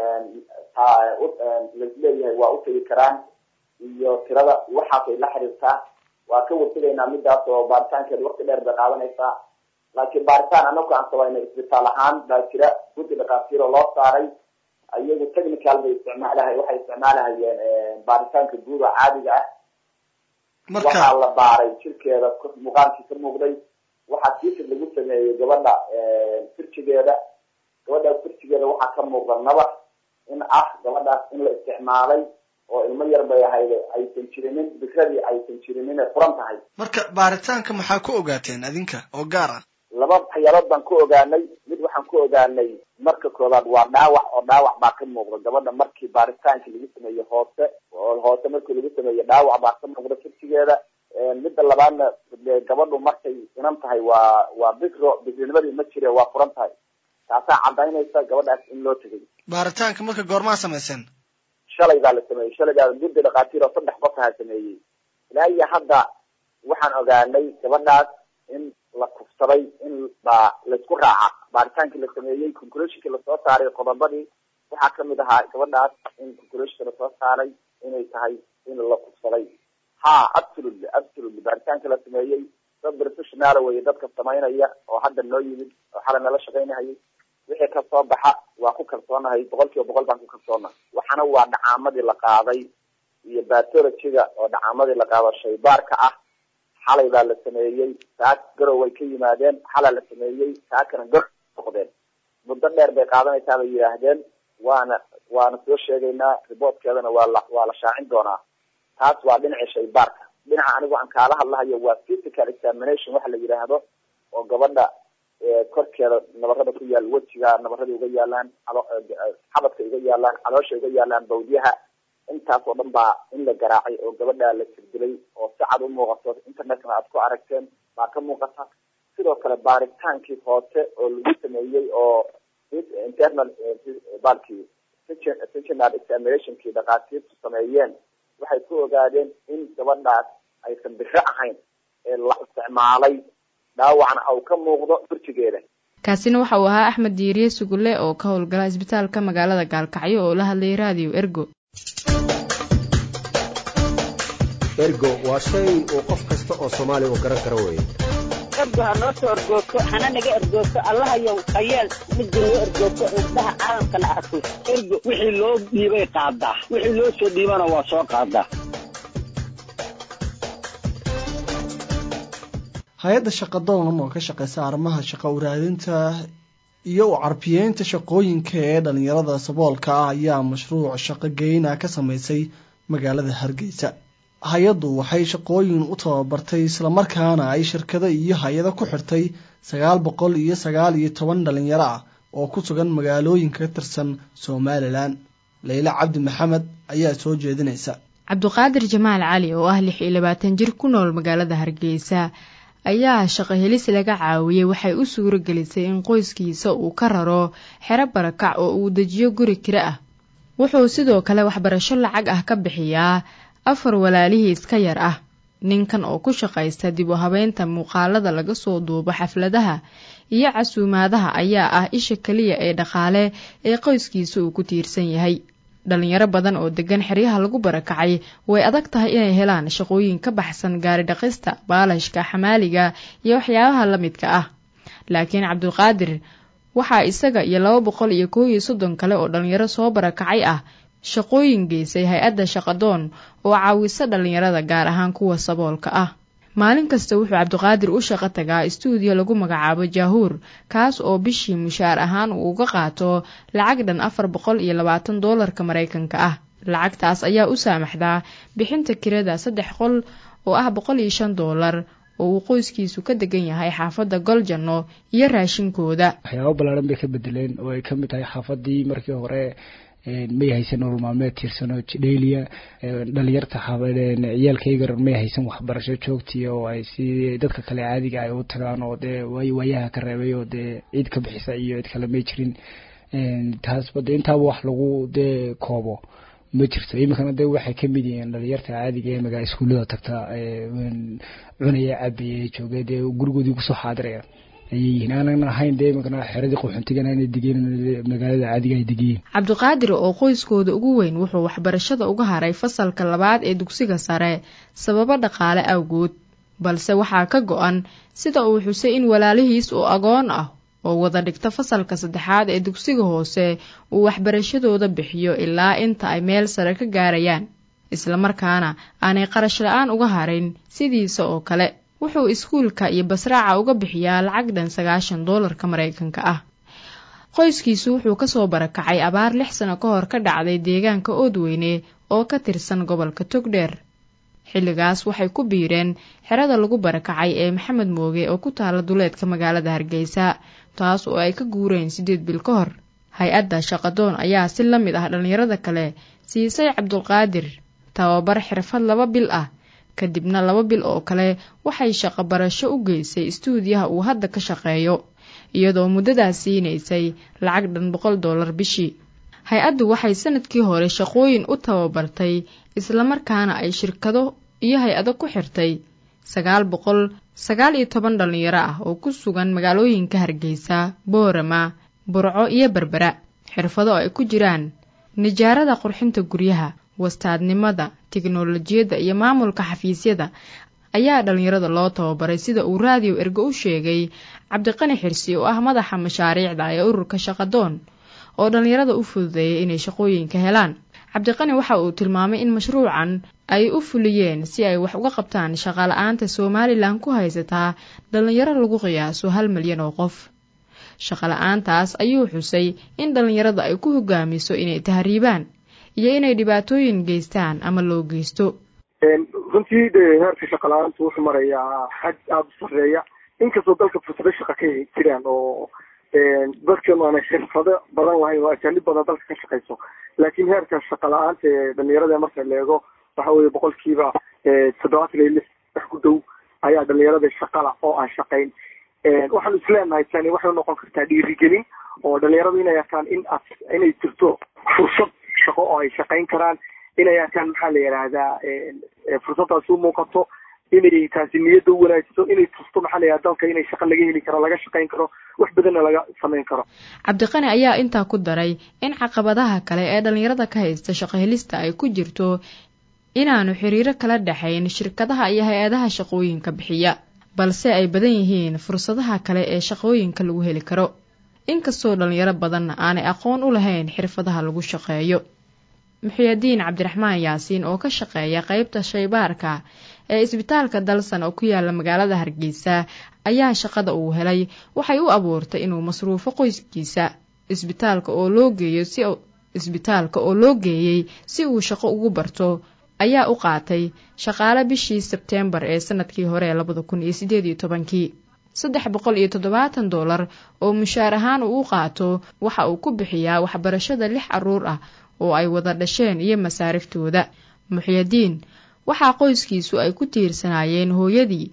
laisleeyahay waa utegi karaan iyo tirada waxaasay la xiriirtaa waa ka wartegaynaa midaas oo baaritaankeeda wakti dheer bay qaadanaysaa laakiin baaritaan anaku aan samayna isbitaal ahaan baa jira guddi dhakhaatiir oo loo saaray iyagu technical bay isticmaalahay waxay isticmaalahayeen baaritaanka guud oo caadiga ah waxaa la baaray jirkeeda muuqaalkii ka muuqday waxaa siifid lagu sameeyey gabadha firjigeeda gabadhaas firjigeeda waxaa ka muuqda nabar in ah gabadhaas in la isticmaalay oo ilmo yar bay ahayd aysan jirinin bikradii aysan jirinin ay furan tahay marka baaritaanka maxaa ku ogaateen adinka oo gaar ah laba waxyaalood baan ku ogaanay mid waxaan ku ogaanay marka koobaad waa dhaawac oo dhaawac baa ka muuqda gabadha markii baaritaankii lagu sameeyey hoose oo hoose markii lagu sameeyey dhaawac baa ka muuqda firjigeeda midda labaadna gabadhu markay inan tahay waa waa bikro bikrinimadii ma jire waa furan tahay taasaa cadaynaysa gabadhaas in loo tegay baaritaanka marka goormaa samayseen shalay baa la sameeyey shalay baa guddi dhakhaatiir oo saddex qof ahaa sameeyey ilaa iyo hadda waxaan ogaanay gabadhaas in la kufsaday in baa laisku raaca baaritaankii la sameeyey conclusionkii lasoo saaray qodobadii waxaa kamid ahaa gabadhaas in conclusionka lasoo saaray inay tahay in la kufsaday ha absolutely absolutely baaritaanka la sameeyey dad professional weye dadka samaynaya oo hadda noo yimid oo xalay nala shaqaynahayay wixii kasoo baxa waa ku kalsoonahay boqol kiiba boqol baan ku kalsoonahay waxana waa dhacaamadii la qaaday iyo batologiga oo dhacaamadii la qaado shaybaarka ah xalay baa la sameeyey saak garow way ka yimaadeen xalaa la sameeyey saakana gar noqdeen muddo dheer bay qaadanaysaa bay yidhaahdeen waana waana soo sheegaynaa riboortkeedana waa la waa la shaacin doonaa taas waa dhinaca shaybaarka dhinaca anigu aan kaala hadlahayo waa physical examination waxa la yidhaahdo oo gabadha korkeeda nabarada ku yaal wejiga nabarada uga yaalaan xabadka uga yaalaan caloosha uga yaalaan bawdyaha intaas oo dhan baa in la garaacay oo gabadha la sirdilay oo si cad u muuqato internetna aad ku aragteen baa ka muuqata sidoo kale baaritaankii hoose oo lagu sameeyey oo internal balkii sectional examinationkii dhakhaatiirtu sameeyeen waxay ku ogaadeen in gabadhaas aysan biro ahayn ee la isticmaalay dhaawacna au ka muuqdo firjigeeda kaasina waxa uu ahaa axmed diiriye sugulle oo ka howlgala isbitaalka magaalada gaalkacyo oo la hadlayay raadiyo ergo ergo waa shay uu qof kasta oo soomaaliya uu garan karo weeye ergo ha noo soo ergoogto hana naga ergoogto allahayow hayeel midda noo ergoogto indhaha caalamkana arko ergo wixii loo dhiibay qaadaa wixii loo soo dhiibana waa soo qaadaa hay-adda shaqadoon oo ka shaqeysa arrimaha shaqo uraadinta iyo u carbiyeynta shaqooyinka ee dhalinyarada saboolka ah ayaa mashruuc shaqo geyna ka sameysay magaalada hargeysa hay-addu waxay shaqooyin u tababartay islamarkaana ay shirkado iyo hay-ado ku xirtay sagaal boqol iyo sagaal iyo toban dhalinyaro ah oo ku sugan magaalooyinka ka tirsan somalilan leyle cabdi maxamed ayaa soo jeedinaysa cabduqaadir jamaal cali oo ah lix iyo labaatan jir ku nool magaalada hargeysa ayaa shaqo helis laga caawiyey waxay u suuro gelisay in qoyskiisa uu ka raro xero barakac oo uu dejiyo guri kiro ah wuxuu sidoo kale waxbarasho lacag ah ka bixiyaa afar walaalihiis ka yar ah ninkan oo ku shaqaysta dib u habeynta muuqaalada laga soo duubo xafladaha iyo casuumaadaha ayaa ah isha keliya ee dhaqaale ee qoyskiisa uu ku tiirsan yahay dhalinyaro badan oo degan xeryaha lagu barakacay way adag tahay inay helaan shaqooyin ka baxsan gaari dhaqista baalashka xamaaliga iyo waxyaabaha la midka ah laakiin cabdulqaadir waxaa isaga iyo laba boqol iyo koow iyo soddon kale oo dhalinyaro soo barakacay ah shaqooyin geysay hay-adda shaqadoon oo caawisa dhalinyarada gaar ahaan kuwa saboolka ah maalin kasta wuxuu cabdiqaadir u shaqo tagaa istuudiyo lagu magacaabo jaahuur kaas oo bishii mushaar ahaan uu uga qaato lacag dhan afar boqol iyo labaatan doolarka maraykanka ah lacagtaas ayaa u saamaxdaa bixinta kirada saddex qol oo ah boqol iyo shan doolar oo uu qoyskiisu ka degan yahay xaafadda goljanno iyo raashinkooda waxyaabo ballaaran bay ka bedeleen oo ay ka mid tahay xaafadii markii hore may haysan nolol maalmeed tiirsano dheyliya dhalinyarta ciyaalkaygar may haysan waxbarasho joogtiya oo ay si dadka kale caadiga ay u tagaan oo dee waayaha ka reebay oo dee ciid ka bixisa iyo cid kale may jirin taasba de intaaba wax lagu dee koobo ma jirto iminkana de waxay kamid yihiin dhalinyarta caadiga ee magaa iskuullada tagta cunaya cabaya jooga dee gurigoodii kusoo xaadiraya ayay yihiin aanan ahayn dee iminkana xeradii qaxoontigana inay degeen magaalada caadiga ay degiyiin cabdiqaadir oo qoyskooda ugu weyn wuxuu waxbarashada uga haray fasalka labaad ee dugsiga sare sababo dhaqaale awgood balse waxaa ka go-an sida uu xusay in walaalihiis oo agoon ah oo wada dhigta fasalka saddexaad ee dugsiga hoose uu waxbarashadooda bixiyo ilaa inta ay meel sare ka gaarayaan islamarkaana aanay qarash la-aan uga harin sidiisa oo kale wuxuu iskuulka iyo basraaca uga bixiyaa lacag dhan sagaashan doolarka maraykanka ah qoyskiisu wuxuu kasoo barakacay abaar lix sano ka hor ka dhacday deegaanka oodweyne oo ka tirsan gobolka togdheer xilligaas waxay ku biireen xerada lagu barakacay ee maxamed mooge oo ku taala duleedka magaalada hargeysa taas oo ay ka guureen siddeed bil ka hor hay-adda shaqadoon ayaa si la mid ah dhallinyarada kale siisay cabdulqaadir tababar xirfad laba bil ah kadibna laba bil oo kale waxay shaqo barasho u geysay istuudiyaha uu hadda ka shaqeeyo iyadoo muddadaas siinaysay lacag dhan boqol doolar bishii hay-addu waxay sanadkii hore shaqooyin u tababartay islamarkaana ay shirkado iyo hay-ado ku xirtay sagaal boqol sagaal iyo toban dhallinyaro ah oo ku sugan magaalooyinka hargeysa boorama burco iyo berbera xirfado ay ku jiraan nijaarada qurxinta guryaha wastaadnimada tiknolojiyadda iyo maamulka xafiisyada ayaa dhallinyarada loo tababaray sida uu raadiyo ergo u sheegay cabdiqani xirsi oo ah madaxa mashaariicda ee ururka shaqadoon oo dhallinyarada u fududeeyay inay shaqooyinka helaan cabdiqani waxa uu tilmaamay in mashruucan ay u fuliyeen si ay wax uga qabtaan shaqala-aanta somalilan ku haysataa dhallinyaro lagu qiyaaso hal milyan oo qof shaqala-aantaas ayuu xusay in dhallinyarada ay ku hogaamiso inay tahriibaan iyo inay dhibaatooyin geystaan ama loo geysto runtii de heerka shaqala-aantu wuxuu marayaa xad aada u sareeya inkastoo dalka fursado shaqa ka jiraan oo dadkan aanay xirfado badan lahayn oo ajaanib badan dalka ka shaqayso laakiin heerka shaqa la-aanta ee dhalinyarada marka la eego waxa weeye boqolkiiba toddobaatan iyo lix wax ku dhow ayaa dhalinyarada shaqala oo aan shaqayn waxaan isleenahay tani waxay unoqon kartaa dhiirigelin oo dhalinyaradu inay arkaan in inay jirto fursad shaqo oo ay shaqayn karaan inay arkaan maxaa la yidhaahdaa fursaddaasi u muuqato inay taasi niyadda u wanaajiso inay tusto maxaa la yidhahda dalka inay shaqa laga heli karo laga shaqayn karo wax badanna laga samayn karo cabdiqani ayaa intaa ku daray in caqabadaha kale ee dhallinyarada ka haysta shaqo helista ay ku jirto inaanu xiriiro kala dhexayn shirkadaha iyo hay-adaha shaqooyinka bixiya balse ay badan yihiin fursadaha kale ee shaqooyinka lagu heli karo inkastoo dhalinyaro badanna aanay aqoon u lahayn xirfadaha lagu shaqeeyo muxiyadiin cabdiraxmaan yaasiin oo ka shaqeeya qeybta shaybaarka ee isbitaalka dalsan oo ku yaala magaalada hargeysa ayaa shaqada uu helay waxay u abuurtay inuu masruufo qoyskiisa isbitaalka oo loo geeyo si isbitaalka oo loo geeyey si uu shaqo ugu barto ayaa u qaatay shaqaale bishii sebteembar ee sanadkii hore ee labada kun iyo sideed iyo tobankii saddex boqol iyo toddobaatan doolar oo mushaar ahaan uu u qaato waxa uu ku bixiyaa waxbarashada lix caruur ah oo ay wada dhasheen iyo masaariftooda muxyadiin waxaa qoyskiisu ay ku tiirsanaayeen hooyadii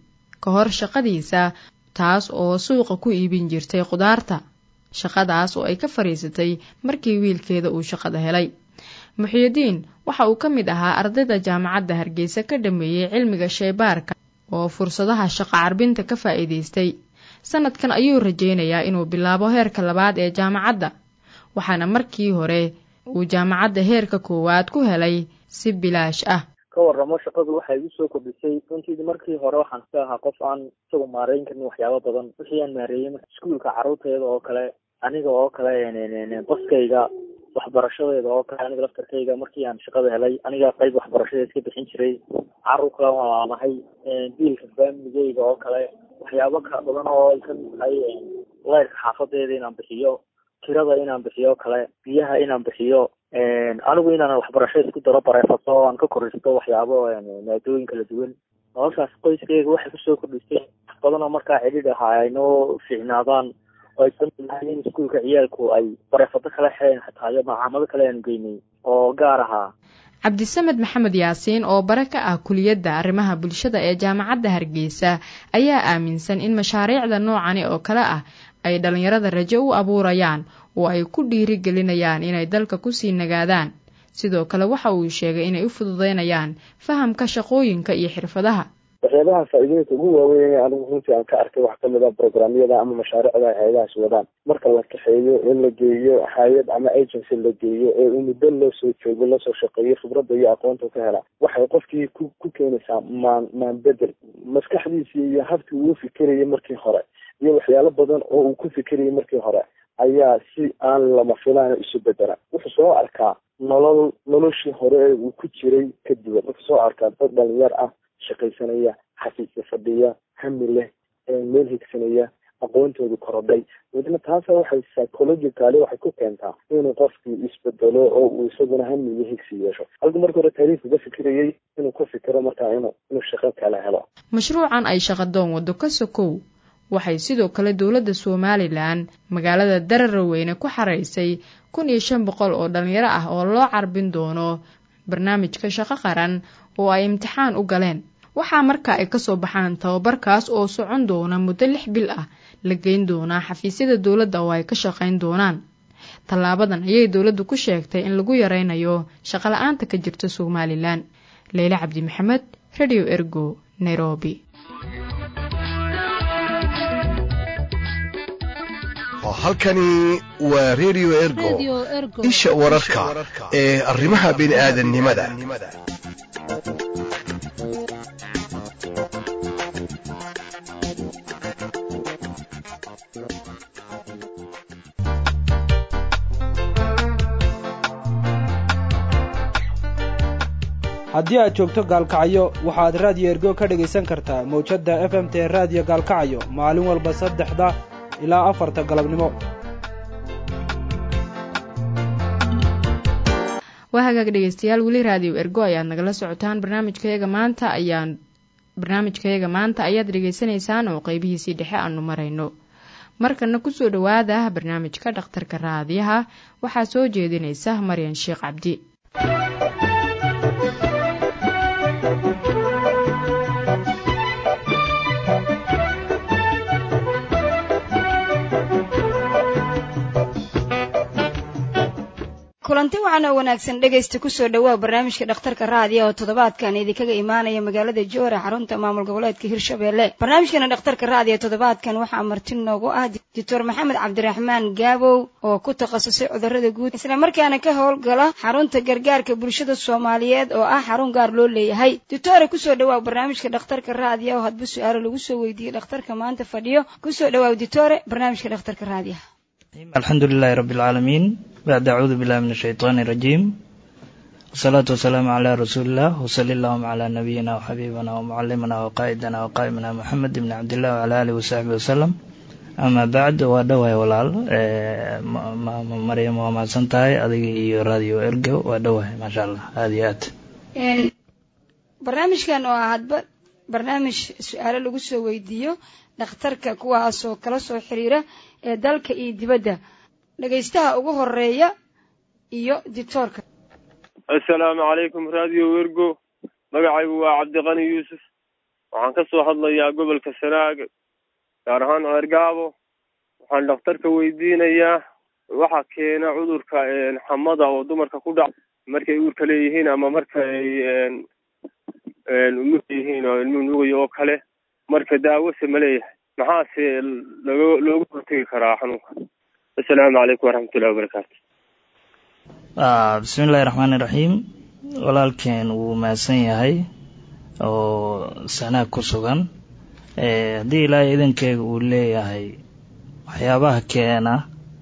ka hor shaqadiisa taas oo suuqa ku iibin jirtay khudaarta shaqadaas oo ay ka fadhiisatay markii wiilkeeda uu shaqada helay muxiyidiin waxa uu ka mid ahaa ardayda jaamacadda hargeysa ka dhameeyey cilmiga shaybaarka oo fursadaha shaqo carbinta ka faa'iidaystay sanadkan ayuu rajaynayaa inuu bilaabo heerka labaad ee jaamacadda waxaana markii hore uu jaamacadda heerka koowaad ku helay si bilaash ah ka waramo shaqadu waxay igu soo kordhisay runtii markii hore waxaan ka ahaa qof aan isagu maareyn karin waxyaabo badan wixii aan maareeyey iskuolka carruurteeda oo kale aniga oo kale qoskayga waxbarashadeeda oo kale aniga laftarkayga markii aan shaqada helay aniga qayb waxbarashadeeda iska bixin jiray carruur kale waan laamahay biilka faamiligeyga oo kale waxyaabo ka badan oo ay kamid tahay leyrka xaafadeeda inaan bixiyo kirada inaan bixiyo kale biyaha inaan bixiyo anigu inaan waxbarashada isku daro bareefato oo aan ka koristo waxyaabo maadooyin kala duwan noloshaas qoyskeyga waxay kusoo kordhisay wax badan oo markaa cidhidh ahaa ay noo fiicnaadaan oo ay kamid tahay in iskuolka ciyaalku ay bareefado kala xeen xataa iyo macaamado kale aanu geynay oo gaar ahaa cabdisamed maxamed yaasiin oo bare ka ah kuliyadda arrimaha bulshada ee jaamacadda hargeysa ayaa aaminsan in mashaariicda noocani oo kale ah ay dhallinyarada rajo u abuurayaan oo ay ku dhiirigelinayaan inay dalka kusii nagaadaan sidoo kale waxa uu sheegay inay u fududeynayaan fahamka shaqooyinka iyo xirfadaha waxyaabaha faa'iidooyinka ugu waaweyn anigu runtii aan ka arkay waxaa kamid ah programyada ama mashaariicda ay hay-adahaas wadaan marka la kaxeeyo in la geeyo hay-ad ama agency la geeyo ee uu muddo loo soo joogo lasoo shaqeeyo khibradda iyo aqoonta ka hela waxay qofkii ku ku keenaysaa maan maan bedel maskaxdiisii iyo habkii uu fikirayay markii hore iyo waxyaalo badan oo uu ku fikirayay markii hore ayaa si aan lama filaan isu bedela wuxuu soo arkaa nolol noloshii hore ee uu ku jiray ka duwan wuxuu soo arkaa dad dhalinyar ah shaqaysanaya xafiisya fadhiya hami leh meel higsanaya aqoontoodu korodhay midna taasa waxay psychologicaly waxay ku keentaa inuu qofkii isbedelo oo uu isaguna hami iyo higsi yeesho halka marka hore taariikh uga fikirayay inuu ku fikiro markaa inuu inuu shaqo kala helo mashruucan ay shaqadoon waddo ka sokow waxay sidoo kale dowladda somalilan magaalada dararweyne ku xaraysay kun iyo shan boqol oo dhalinyaro ah oo loo carbin doono barnaamijka shaqo qaran oo ay imtixaan u galeen waxaa marka ay kasoo baxaan tababarkaas oo socon doona muddo lix bil ah la geyn doonaa xafiisyada dowladda oo ay ka shaqayn doonaan tallaabadan ayay dowladdu ku sheegtay in lagu yaraynayo shaqala-aanta ka jirta somalilan leyle cabdi maxamed radio ergo nairobi halkani waa redio ergo isha wararka ee arrimaha bini'aadannimada haddii aad joogto gaalkacyo waxaad raadiyo ergo ka dhegaysan kartaa mawjadda f m t raadiyo gaalkacyo maalin walba saddexda ilaa afarta galabnimo waa hagaag dhegeystayaal weli raadiyo ergo ayaad nagala socotaan barnaamijkayaga maanta ayaan barnaamijkayaga maanta ayaad dhegaysanaysaan oo qeybihiisii dhexe aanu marayno markana kusoo dhowaada barnaamijka dhakhtarka raadiyaha waxaa soo jeedinaysa maryan sheekh cabdi kulanti waxaan oo wanaagsan dhegaysta kusoo dhawaa barnaamijka dhakhtarka raadiya oo toddobaadkan idinkaga imaanaya magaalada joora xarunta maamul goboleedka hirshabelle barnaamijkana dhakhtarka raadiya toddobaadkan waxaa marti noogu ah doctor maxamed cabdiraxmaan gaabow oo ku takhasusay cudurada guud islamarkaana ka howlgala xarunta gargaarka bulshada soomaaliyeed oo ah xarun gaar loo leeyahay doctore kusoo dhawaa barnaamijka dhakhtarka raadiya oo hadba su-aalo lagu soo weydiiyey dhakhtarka maanta fadhiyo kusoo dhawaa doctore barnaamijka dhakhtarka raadiyaha alxamdu lilahi rabi اlcaalamiin bacd acuudu billahi min ashayطaan اrajiim wasalaatu wasalaamu calaa rasuuliillah wsali allahuma calaa nabiyina wxabiibina wmucalimina waqaa'idina waqaa'imina moxamed ibni cabdillah wcala alihi wasaxbi wasalam ama bacd waa dhawahay walaal maryam waa mahadsan tahay adiga iyo radio ergo waa dhawahay maasha allah aada iyo aad barnaamijkan oo ah hadba barnaamij su-aalo lagu soo weydiiyo dhakhtarka kuwaasoo kala soo xiriira ee dalka iyo dibadda dhegaystaha ugu horeeya iyo dictoorka assalaamu calaykum radio wergo magacaygu waa cabdiqani yuusuf waxaan ka soo hadlayaa gobolka sanaag gaar ahaan ceergaabo waxaan dhakhtarka weydiinayaa waxa keena cudurka xamada oo dumarka ku dhac markay uurka leeyihiin ama marka ay umug yihiin oo ilmuhu nuugayo oo kale marka daawose ma leeyahay maxaase logo looga hortegi karaa xanuunka assalaamu calaykum waraxmatullahi wabarakaatu bismillahi raxmaani raxiim walaalkeen wuu mahadsan yahay oo sanaag ku sugan haddii ilaahay idankeega uu leeyahay waxyaabaha keena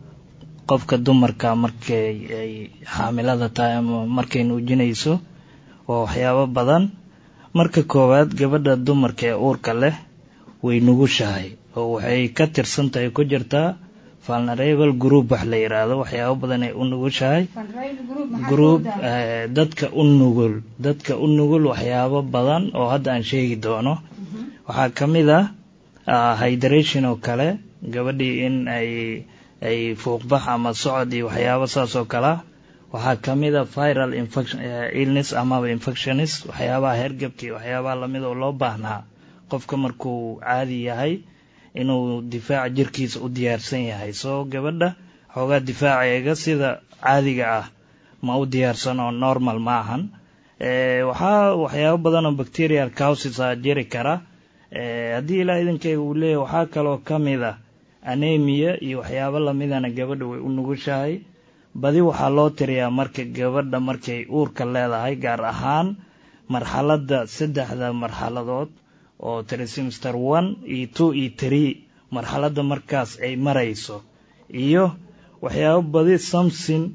qofka dumarka markay ay xaamilada tahay ama markay nuujinayso waa waxyaabo badan marka koowaad gabadha dumarka ee uurka leh way nugushahay oo waxay ka tirsan tahay ku jirtaa vulnerable group wax la yidhaahdo waxyaabo badan ay u nugushahay group dadka u nugul dadka u nugul waxyaabo badan oo hadda aan sheegi doono waxaa ka mid ah hydration oo kale gabadhii in ay ay fuuqbax ama socod iyo waxyaabo saas oo kalea waxaa ka mid a viral infection illness amaba infectionis waxyaabaha hergebka iyo waxyaabaha lamid oo loo baahnaa qofka markuu caadi yahay inuu difaaca jirkiisa u diyaarsan yahay soo gabadha xoogaa difaaceega sida caadiga ah ma u diyaarsan oo normal ma ahan waxaa waxyaabo badan oo bacterial causes a jiri kara haddii ilaa idankeyga uu leeyahy waxaa kaloo ka mid a anemia iyo waxyaabo lamidana gabadha way u nugushahay badi waxaa loo tiriyaa marka gabadha markay uurka leedahay gaar ahaan marxaladda saddexda marxaladood oo trimester one iyo two iyo tree marxaladda markaas ay marayso iyo waxyaabo badi something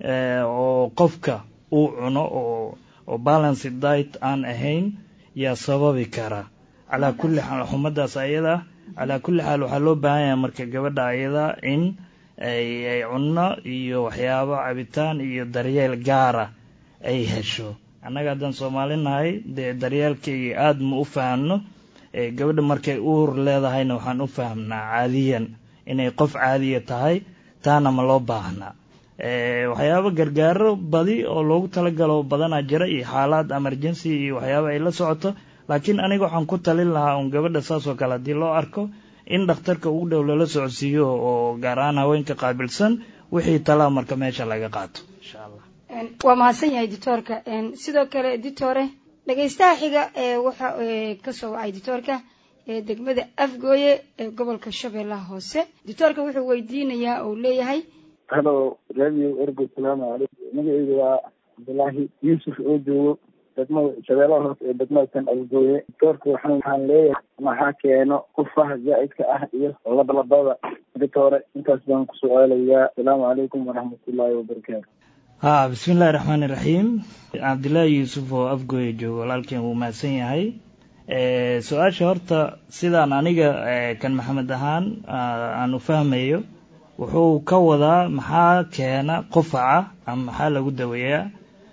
oo qofka uu cuno oo oo balance diet aan ahayn yaa sababi kara calaa kulli xaal xumadaas ayada calaa kulli xaal waxaa loo baahan yahay marka gabadha ayada in ay ay cunno iyo waxyaabo cabitaan iyo daryeel gaara ay hesho annaga haddaan soomaali nahay dee daryeelkayga aada ma u fahamno gabadha markay uur leedahayna waxaan u fahmnaa caadiyan inay qof caadiya tahay taana ma loo baahnaa waxyaabo gargaaro badi oo loogu talagalo badanaa jira iyo xaalaad emergency iyo waxyaabo ay la socoto laakiin aniga waxaan ku talin lahaa un gabadha saas oo kale haddii loo arko in dhakhtarka ugu dhow lala socodsiiyo oo gaar ahaan haweenka qaabilsan wixii talaa marka meesha laga qaato insha allah waa mahadsan yahay dictoorka sidoo kale dictore dhegaystaha xiga ee waxa kasoo wacay dictoorka ee degmada afgooye ee gobolka shabeellaha hoose dictoorka wuxuu weydiinayaa oo leeyahay halo radio ergo salaamu calaykum magaceyga waa cabdulaahi yuusuf oo joogo degmada shabeellaha hoose ee degmada tan afgooye dictoorka waxaan waxaan leeyahay maxaa keeno qufaha zaa'idka ah iyo labalabada dictore intaas baan ku su-aalayaa asalaamu calaykum waraxmatullaahi wabarakaatu ha bismi illahi raxmaani raxiim cabdillaahi yuusuf oo afgooya joogo walaalkeen wuu mahadsan yahay su-aasha horta sidaan aniga kan maxamed ahaan aan u fahmayo wuxuu ka wadaa maxaa keena qufaca ama maxaa lagu daweeyaa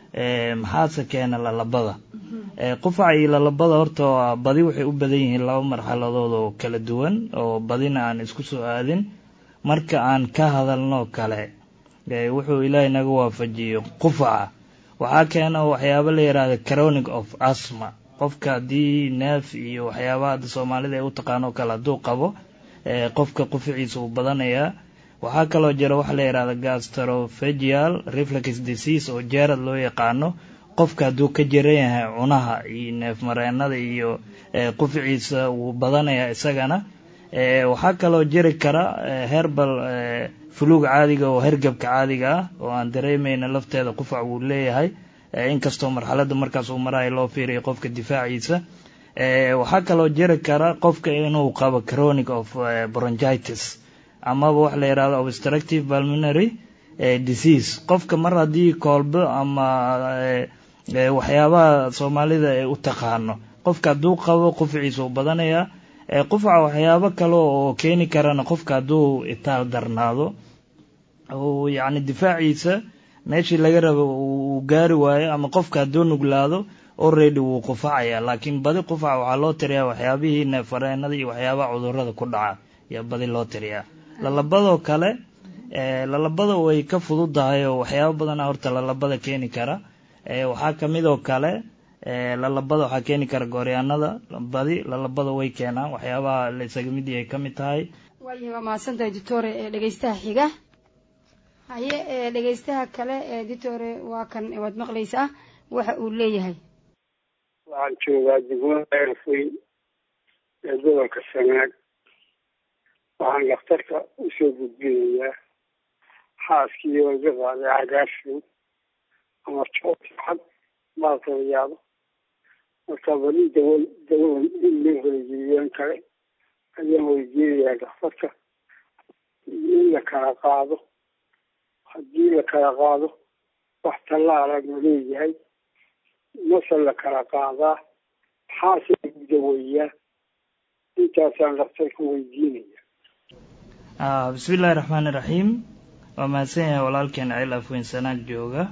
maxaase keena lalabada qufaca iyo lalabada horta badi waxay u badan yihiin laba marxaladood oo kala duwan oo badina aan isku soo aadin marka aan ka hadalno kale wuxuu ilaahay naga waafajiyo qufaca waxaa keena waxyaabo la yidhaahda chronic of asma qofka haddii neef iyo waxyaabaha hadda soomaalida ay u taqaano kale hadduu qabo qofka qufaciisa uu badanayaa waxaa kaloo jira waxa la yidhahda gastrophagial reflex disease oo jeerad loo yaqaano qofka hadduu ka jiran yahay cunaha iyo neef mareenada iyo qufaciisa wuu badanayaa isagana waxaa kaloo jiri kara herbal fuluug caadiga oo hergebka caadiga ah oo aan dareemayna lafteeda qufac wuu leeyahay inkastoo marxaladda markaas uu marayo loo fiiriyo qofka difaaciisa waxaa kaloo jiri kara qofka inuu qabo chronic of bronchitis amaba waxa la yidhahdo obstructive pulmonary disease qofka mar haddii koolbo ama waxyaabaha soomaalida ay u taqaano qofka hadduu qabo qufaciisa uu badanayaa qufaca waxyaabo kale oo keeni karana qofka hadduu itaal darnaado uu yacni difaaciisa meeshii laga rabo uu gaari waayo ama qofka hadduu nuglaado already wuu qufacaya laakiin badi qufaca waxaa loo tiriyaa waxyaabihii neefareenada iyo waxyaabaha cudurada ku dhaca ayaa badi loo tiriyaa lalabadoo kale lalabada way ka fududahay oo waxyaabo badana horta lalabada keeni kara waxaa kamid oo kale lalabada waxaa keeni kara gooryaanada badi lalabada way keenaan waxyaabaha la isaga mid yahay ka mid tahay waayahay waa mahadsantahay ditore ee dhegeystaha xiga haye ee dhegeystaha kale ee ditore waa kan waad maqlaysaa waxa uu leeyahay waxaan joogaa degmada eerfey ee gobolka sanaag waxaan dhakhtarka usoo gudbinayaa xaaskii oo iga qaaday cagaashow ama joogxad baalkala yaabo marka bali dawa dawadan in loo helageliyeen kale ayaan weydiinayaa dhakhtarka in la kala qaado haddii la kala qaado wax tallaala ma leeyahay mase la kala qaadaa maxaase lagu daweeyaa intaasaan dhakhtarka weydiinaya bismi illaahi raxmaani raxiim waa mahadsan yahay walaalkeen ceel afweyn sanaag jooga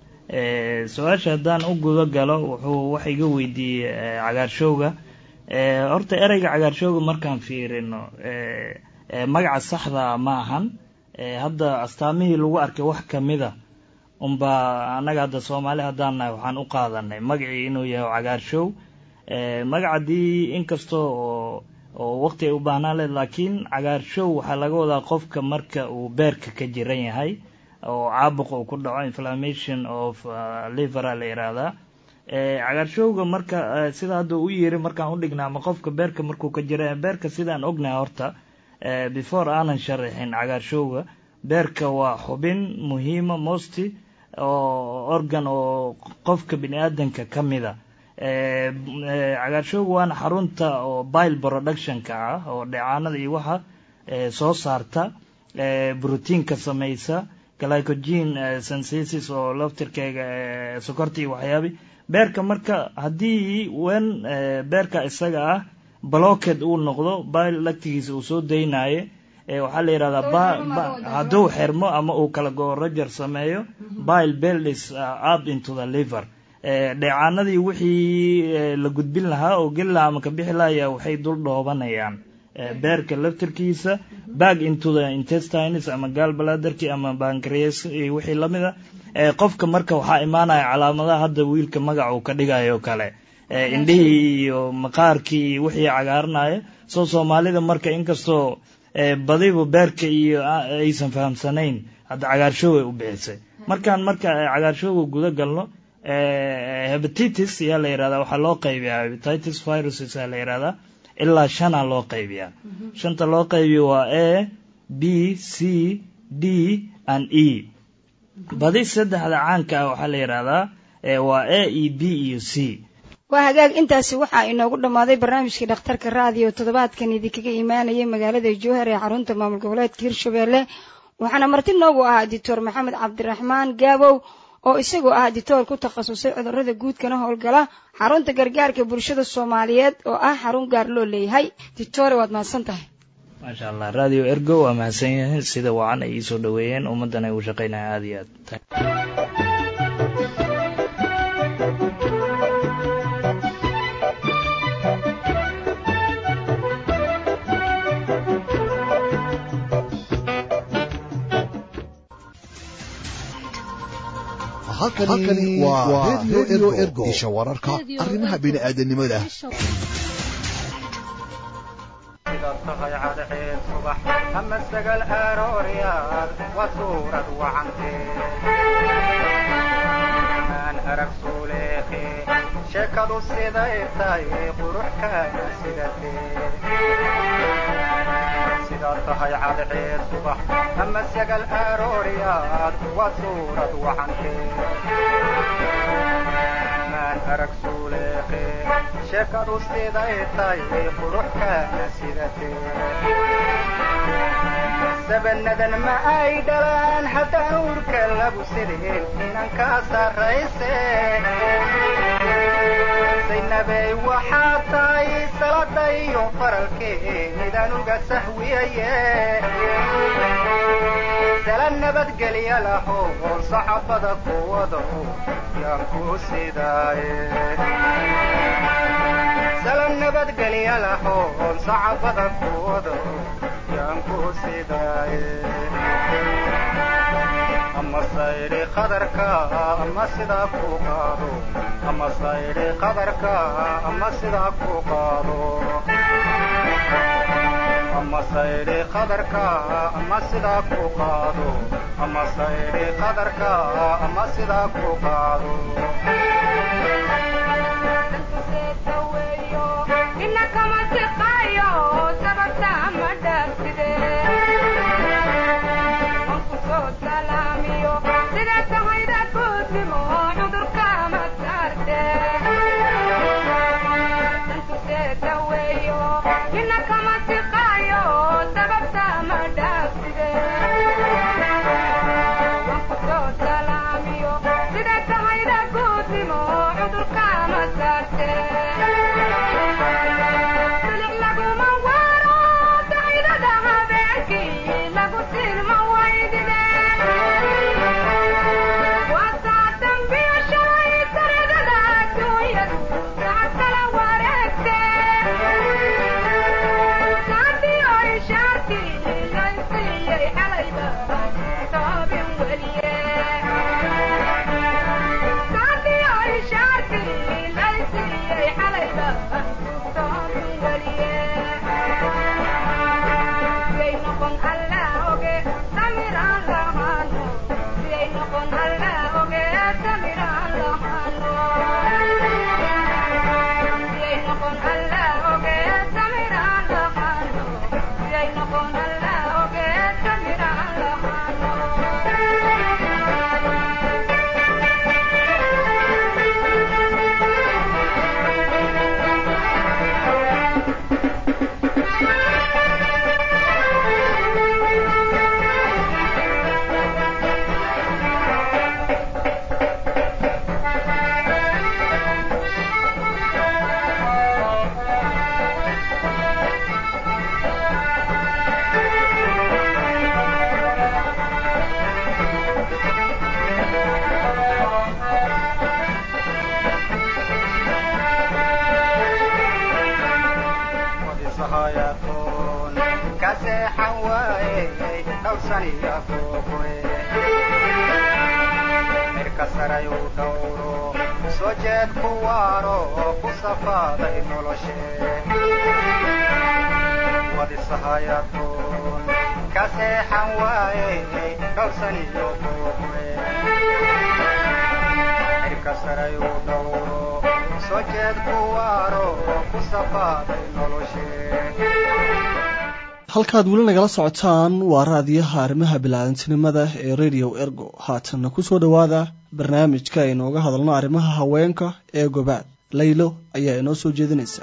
su-aasha haddaan u guda galo wuxuu wax iga weydiiyey cagaarshowga horta ereyga cagaarshowga markaan fiirino magaca saxda ma ahan hadda astaamihii lagu arkay wax kamida unbaa annaga hadda soomaali haddaan nahay waxaan u qaadanay magacii inuu yahay cagaarshow magacadii inkasta oo oo waqti ay u baahnaan leed laakiin cagaarshow waxaa laga wadaa qofka marka uu beerka ka jiran yahay oo caabuq uu ku dhaco inflammation of livera la yihahdaa cagaarshowga marka sida hadda u yiri markaan u dhignaa ama qofka beerka markuu ka jira beerka sidaan ognahay horta before aanan sharaxin cagaarshowga beerka waa xubin muhiima mosti oo organ oo qofka bini aadanka ka mida cagaarshowga waana xarunta oo bile productionka ah oo dheecaanada iyo waxa soo saarta brotiinka samaysa glycogen synthesis oo laftirkeega sokorta iyo waxyaabi beerka marka haddii wen beerka isaga ah blocked uu noqdo bile lactigiisa uu soo daynayo waxaa la yihahdaa hadduu xirmo ama uu kala go roger sameeyo bile builds up into the liver dheecaanadii wixii la gudbin lahaa oo geli lahaa ama ka bixi lahaya waxay dul dhoobanayaan beerka laftirkiisa back into the intestines ama gaalbaladerki ama bancreas iyo wixii lamida qofka marka waxaa imaanaya calaamadaha hadda wiilka magaca uu ka dhigayo kale indhihii iyo maqaarkii iyo wixii cagaaranaya soo soomaalida marka inkastoo badiba beerka iyo aysan fahamsanayn hadda cagaarshoway u bixisay markaan marka cagaarshowga guda galno hebatitis ayaa la yihahdaa waxaa loo qaybiyaa hebatitis viruses ayaa la yihahdaa ilaa shana loo qaybiyaa shanta loo qaybiyo waa a b c d and e badi saddexda caanka ah waxaa la yihahdaa waa a e b iyo c waa hagaag intaasi waxaa inoogu dhammaaday barnaamijkii dhakhtarka raadiyo toddobaadkan idinkaga imaanayay magaalada jowhar ee xarunta maamul goboleedka hirshabelle waxaana marti noogu ahaa doctor maxamed cabdiraxmaan gaabow oo isagoo ah ditoor ku takhasusay cudurrada guudkana howlgala xarunta gargaarka bulshada soomaaliyeed oo ah xarun gaar loo leeyahay ditore waad mahadsan tahay maasha allah radio ergo waa mahadsan yahay sida wacan ay iisoo dhaweeyeen ummaddan ay u shaqaynaya aada iyo aad halkani waa redio ergo isha wararka arrimaha bini'aadanimada tahay cadceed subax ama sagal arooryaad waa suurad wacantee arag suuleeqe sheekadu siday tahay quruxkaana sidatee sidaad tahay cadceed subax ama sagal arooryaad waa suurad wacantee arag suuleeqe sheekadu siday tahay quruxkaana sidatee sabanadan ma ay dhalaan haddaan uurka lagu sideen inan kaa sarrayse saynabey waxaa tahay salada iyo faralkee midaan uga sahwiyaye sala nabadgelya laho oo saxabada kuwado yaan ku sidaaye sala nabadgelya laho oo saxabada kuwado ayaan ku sidaaye ama sayri qadarka ama sidaa ku qaado ama sayri qadarka ama sidaa ku qaado ama sayri qadarka ama sidaa ku qaado ama sayri qadarka ama sidaa ku qaado halkaad weli nagala socotaan waa raadiyaha arrimaha bilaadantinimada ee radio ergo haatanna ku soo dhowaada barnaamijka aynooga hadalno arrimaha haweenka ee gobaad laylo ayaa inoo soo jeedinaysa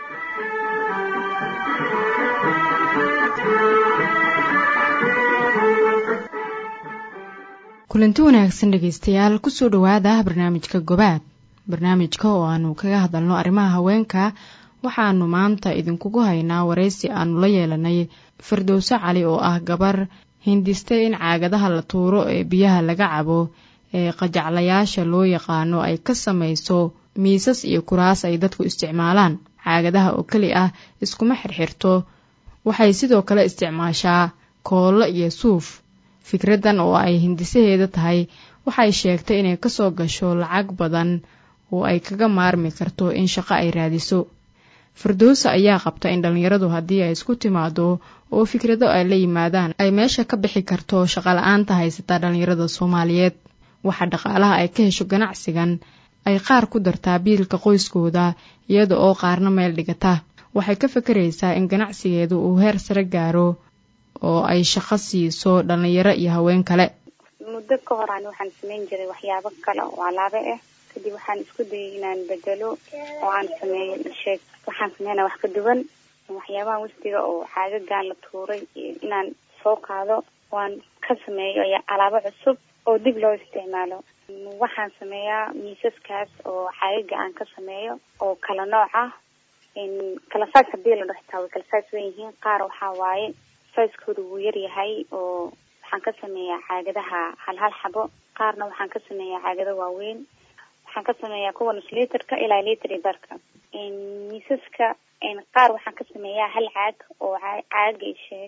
kulanti wanaagsan dhegaystayaal kusoo dhowaada barnaamijka gobaad barnaamijka oo aanu kaga hadalno arrimaha haweenka waxaanu maanta idinkugu haynaa waraysi aanu la yeelanay firdowso cali oo ah gabar hindistay in caagadaha la tuuro ee biyaha laga cabo ee qajaclayaasha loo yaqaano ay ka samayso miisas iyo kuraas ay dadku isticmaalaan caagadaha oo keli ah iskuma xirxirto waxay sidoo kale isticmaashaa koollo iyo suuf fikraddan oo ay hindisaheeda tahay waxay sheegtay inay kasoo gasho lacag badan oo ay kaga maarmi karto in shaqo ay raadiso firdowsa ayaa qabta in dhallinyaradu haddii ay isku timaado oo fikrado ay la yimaadaan ay meesha ka bixi karto shaqala-aanta haysataa dhallinyarada soomaaliyeed waxa dhaqaalaha ay ka hesho ganacsigan ay qaar ku dartaa biilka qoyskooda iyada oo qaarna meel dhigata waxay ka fakaraysaa in ganacsigeedu uu heer sare gaaro oo ay shaqo siiso dhallinyaro iyo haween kale muddo ka hor aan waxaan samayn jiray waxyaabo kale oo alaabo ah kadib waxaan isku dayay inaan bedelo oo aan sameeyo sheeg waxaan sameynaa wax ka duwan waxyaabaha wastiga oo caagagaan la tuuray inaan soo qaado waan ka sameeyo alaabo cusub oo dib loo isticmaalo waxaan sameeyaa miisaskaas oo caagaga aan ka sameeyo oo kala nooc ah kala size hadii la dhaxtaa way kala size wen yihiin qaar waxaa waaye sizekooda wuu yar yahay oo waxaan ka sameeyaa caagadaha hal hal xabo qaarna waxaan ka sameeyaa caagado waaweyn waxaan ka sameeyaa kuwa nus liiterka ilaa liiter iyo barka miisaska qaar waxaan ka sameeyaa hal caag oo caaga sheeg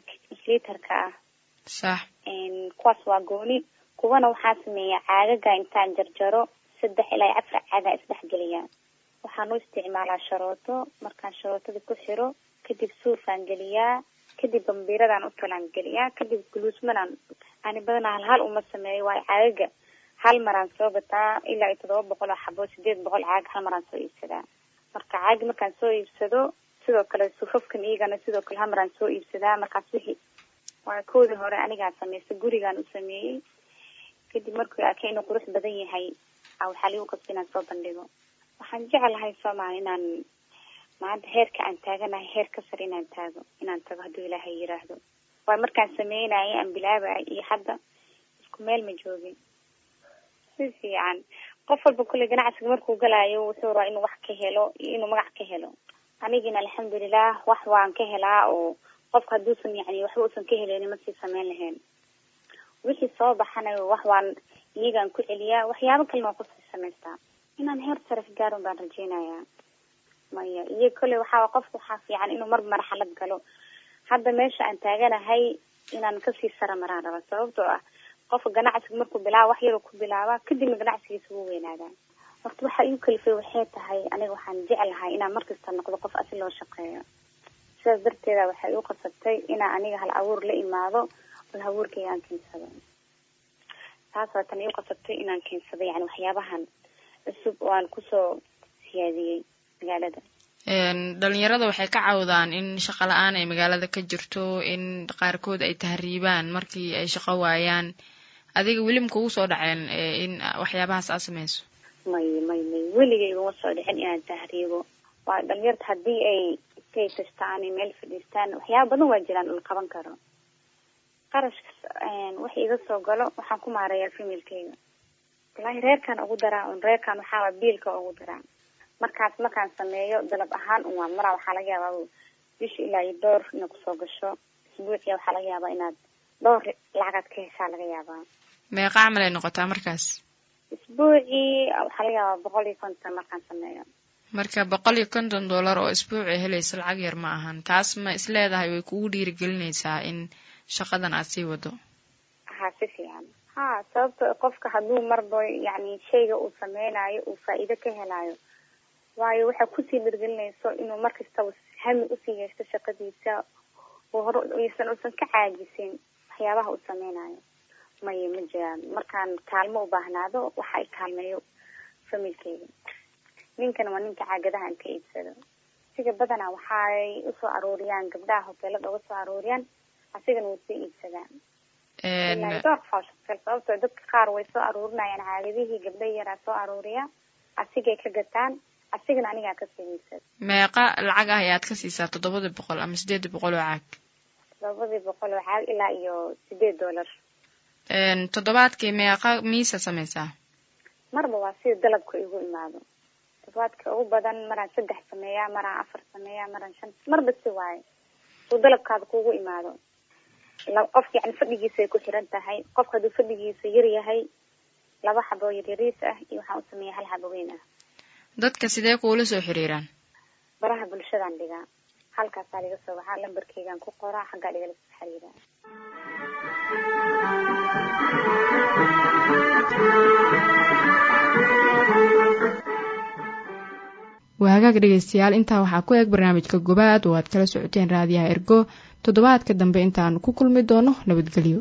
litarka ah sax kuwaas waa gooni kuwana waxaa sameeya caagaga intaan jarjaro saddex ilaa iyo afar caagaa isdhexgeliya waxaan u isticmaalaa sharooto markaan sharootada ku xiro kadib suufaan geliyaa kadib bambiiradaan u talaan geliyaa kadib guluusmanaan ani badanaa hal hal uma sameeyo waayo caagaga hal maraan soo gataa ilaa iyo toddoba boqol oo xabo sideed boqol caag hal maraan soo iibsadaa marka caagi markaan soo iibsado sidoo kale sufafkan iyagana sidoo kale hal maraan soo iibsadaa markaas wixii waa koodii hore anigaa samaysta gurigaan u sameeyey kadib markuu arkay inuu qurux badan yahay a waxaa ligu qasba inaan soo bandhigo waxaan jeclahay soomaali inaan maanta heerka aan taaganahay heer ka sar inaan taago inaan tago hadduu ilaahay yiraahdo waayo markaan sameynayay aan bilaabay iyo hadda isku meel ma joogin si fiican qof walba kulley ganacsiga markuu galaayo wuxuu rabaa inuu wax ka helo iyo inuu magac ka helo anigina alxamdulilah wax waan ka helaa oo qofka hadduusan yani waxba uusan ka heleynin ma sii sameyn lahayn wixii soo baxanayo wax waan iyagaan ku celiyaa waxyaabo kalena waan kusii samaystaa inaan heer saraf gaaron baan rajeynayaa maya iyo kolley waxaa qofka waxaa fiican inuu mar marxalad galo hadda meesha aan taaganahay inaan kasii sara maraan raba sababtoo ah qofka ganacsiga markuu bilaaba wax yaroo ku bilaaba kadibna ganacsigiisa wuu weynaadaa horta waxa iu kalifay waxay tahay aniga waxaan jeclahay inaan markasta noqdo qof asi loo shaqeeyo sidaas darteeda waxay iu qasabtay inaan aniga hal abuur la imaado hal abuurkayga aan keensado taas waa tan iu qasabtay inaan keensado yani waxyaabahan cusub oo aan kusoo siyaadiyey magaalada dhalinyarada waxay ka cawdaan in shaqo la-aan ay magaalada ka jirto in qaarkood ay tahriibaan markii ay shaqo waayaan adiga weli ma kugu soo dhaceen in waxyaabahaas aad sameyso may may may weligay iguma soo dhicin inaan tahriibo waa dhalinyarta haddii ay iskay tashtaan ay meel fadhiistaan waxyaaba badan waa jiraan ul qaban karo qarashka wax iga soo galo waxaan ku maareeyaa familkeyga wallaahi reerkaan ugu daraa un reerkaan waxaawaa biilka ugu daraa markaas markaan sameeyo dalab ahaan un waa maraa waxaa laga yaabaa bisha ilaa iyo dhowr ina kusoo gasho isbuuciya waxaa laga yaabaa inaad dhowr lacagaad ka heshaa laga yaabaa meeqa camal ay noqotaa markaas isbuucii waxaa laga yaabaa boqol iyo konton markaan sameeyo marka boqol iyo konton dollar oo isbuuci helaysa lacag yar ma ahan taas ma isleedahay way kugu dhiirigelinaysaa in shaqadan aad sii wado ha si fiican ha sababto qofka hadduu marba yani shayga uu sameynayo uu faa'iido ka helaayo waayo waxaa kusii dhirgelinayso inuu markastaba hami usii yeeshto shaqadiisa oo hore usan usan ka caajisin waxyaabaha uu sameynayo maya ma jiraan markaan kaalmo u baahnaado waxa i kaalmeeyo familkeyga ninkana waa ninka caagadaha an ka iibsado siga badanaa waxay usoo aruuriyaan gabdhaha hoteelada uga soo aruuriyaan asigana wuu soo iibsadaan door faashakal sababtoo dadka qaar way soo aruurinayaan caagadihii gabdha yaraa soo aruuriya asigay ka gataan asigana anigaa kasoo iibsada meeqa lacag ah ayaad ka siisaa toddobadii boqol ama sideedii boqol oo caag toddobadii boqol oo caag ilaa iyo sideed dollar toddobaadkii meeqa miisa sameysaa marba waa sida dalabka igu imaado toddobaadka ugu badan maraan saddex sameeyaa maraan afar sameeyaa maraan shan marba si waayo suu dalabkaada kugu imaado qofka yani fadhigiisa ay ku xiran tahay qofka hadduu fadhigiisa yar yahay laba xabo yaryariis ah iyo waxaan u sameeya hal xabo weyn ah dadka sidee kuula soo xiriiraan baraha bulshadaan dhigaa halkaasaa liga soo baxaa lambarkeygaan ku qoraa xaggaa dhigala soo xiriiraa waagaag dhegaystayaal intaa waxaa ku eg barnaamijka gobaad oo aad kala socoteen raadiyaha ergo toddobaadka dambe intaanu ku kulmi doono nabadgelyo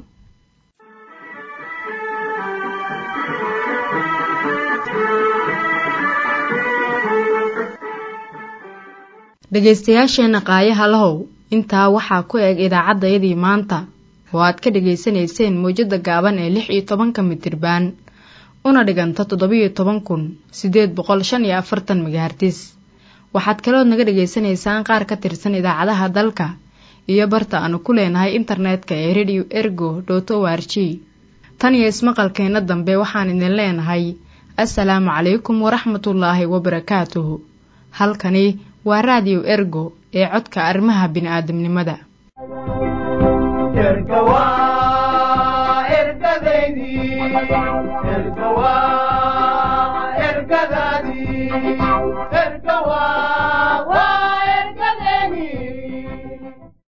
dhegaystayaasheenna qaayaha lahow intaa waxaa ku eg idaacaddayadii maanta oo aad ka dhegaysanayseen mawjadda gaaban ee lix iyo tobanka mitirbaan una dhiganta toddobiyo toban kun siddeed boqol shan iyo afartan megahartis waxaad kalood naga dhegaysanaysaan qaar ka tirsan idaacadaha dalka iyo barta aanu ku leenahay internetka ee radio ergo dot o r g tan iyo ismaqalkeenna dambe waxaan idin leenahay assalaamu calaykum waraxmatullaahi wabarakaatuhu halkani waa raadiyo ergo ee codka arrimaha bini'aadamnimada ergadaadii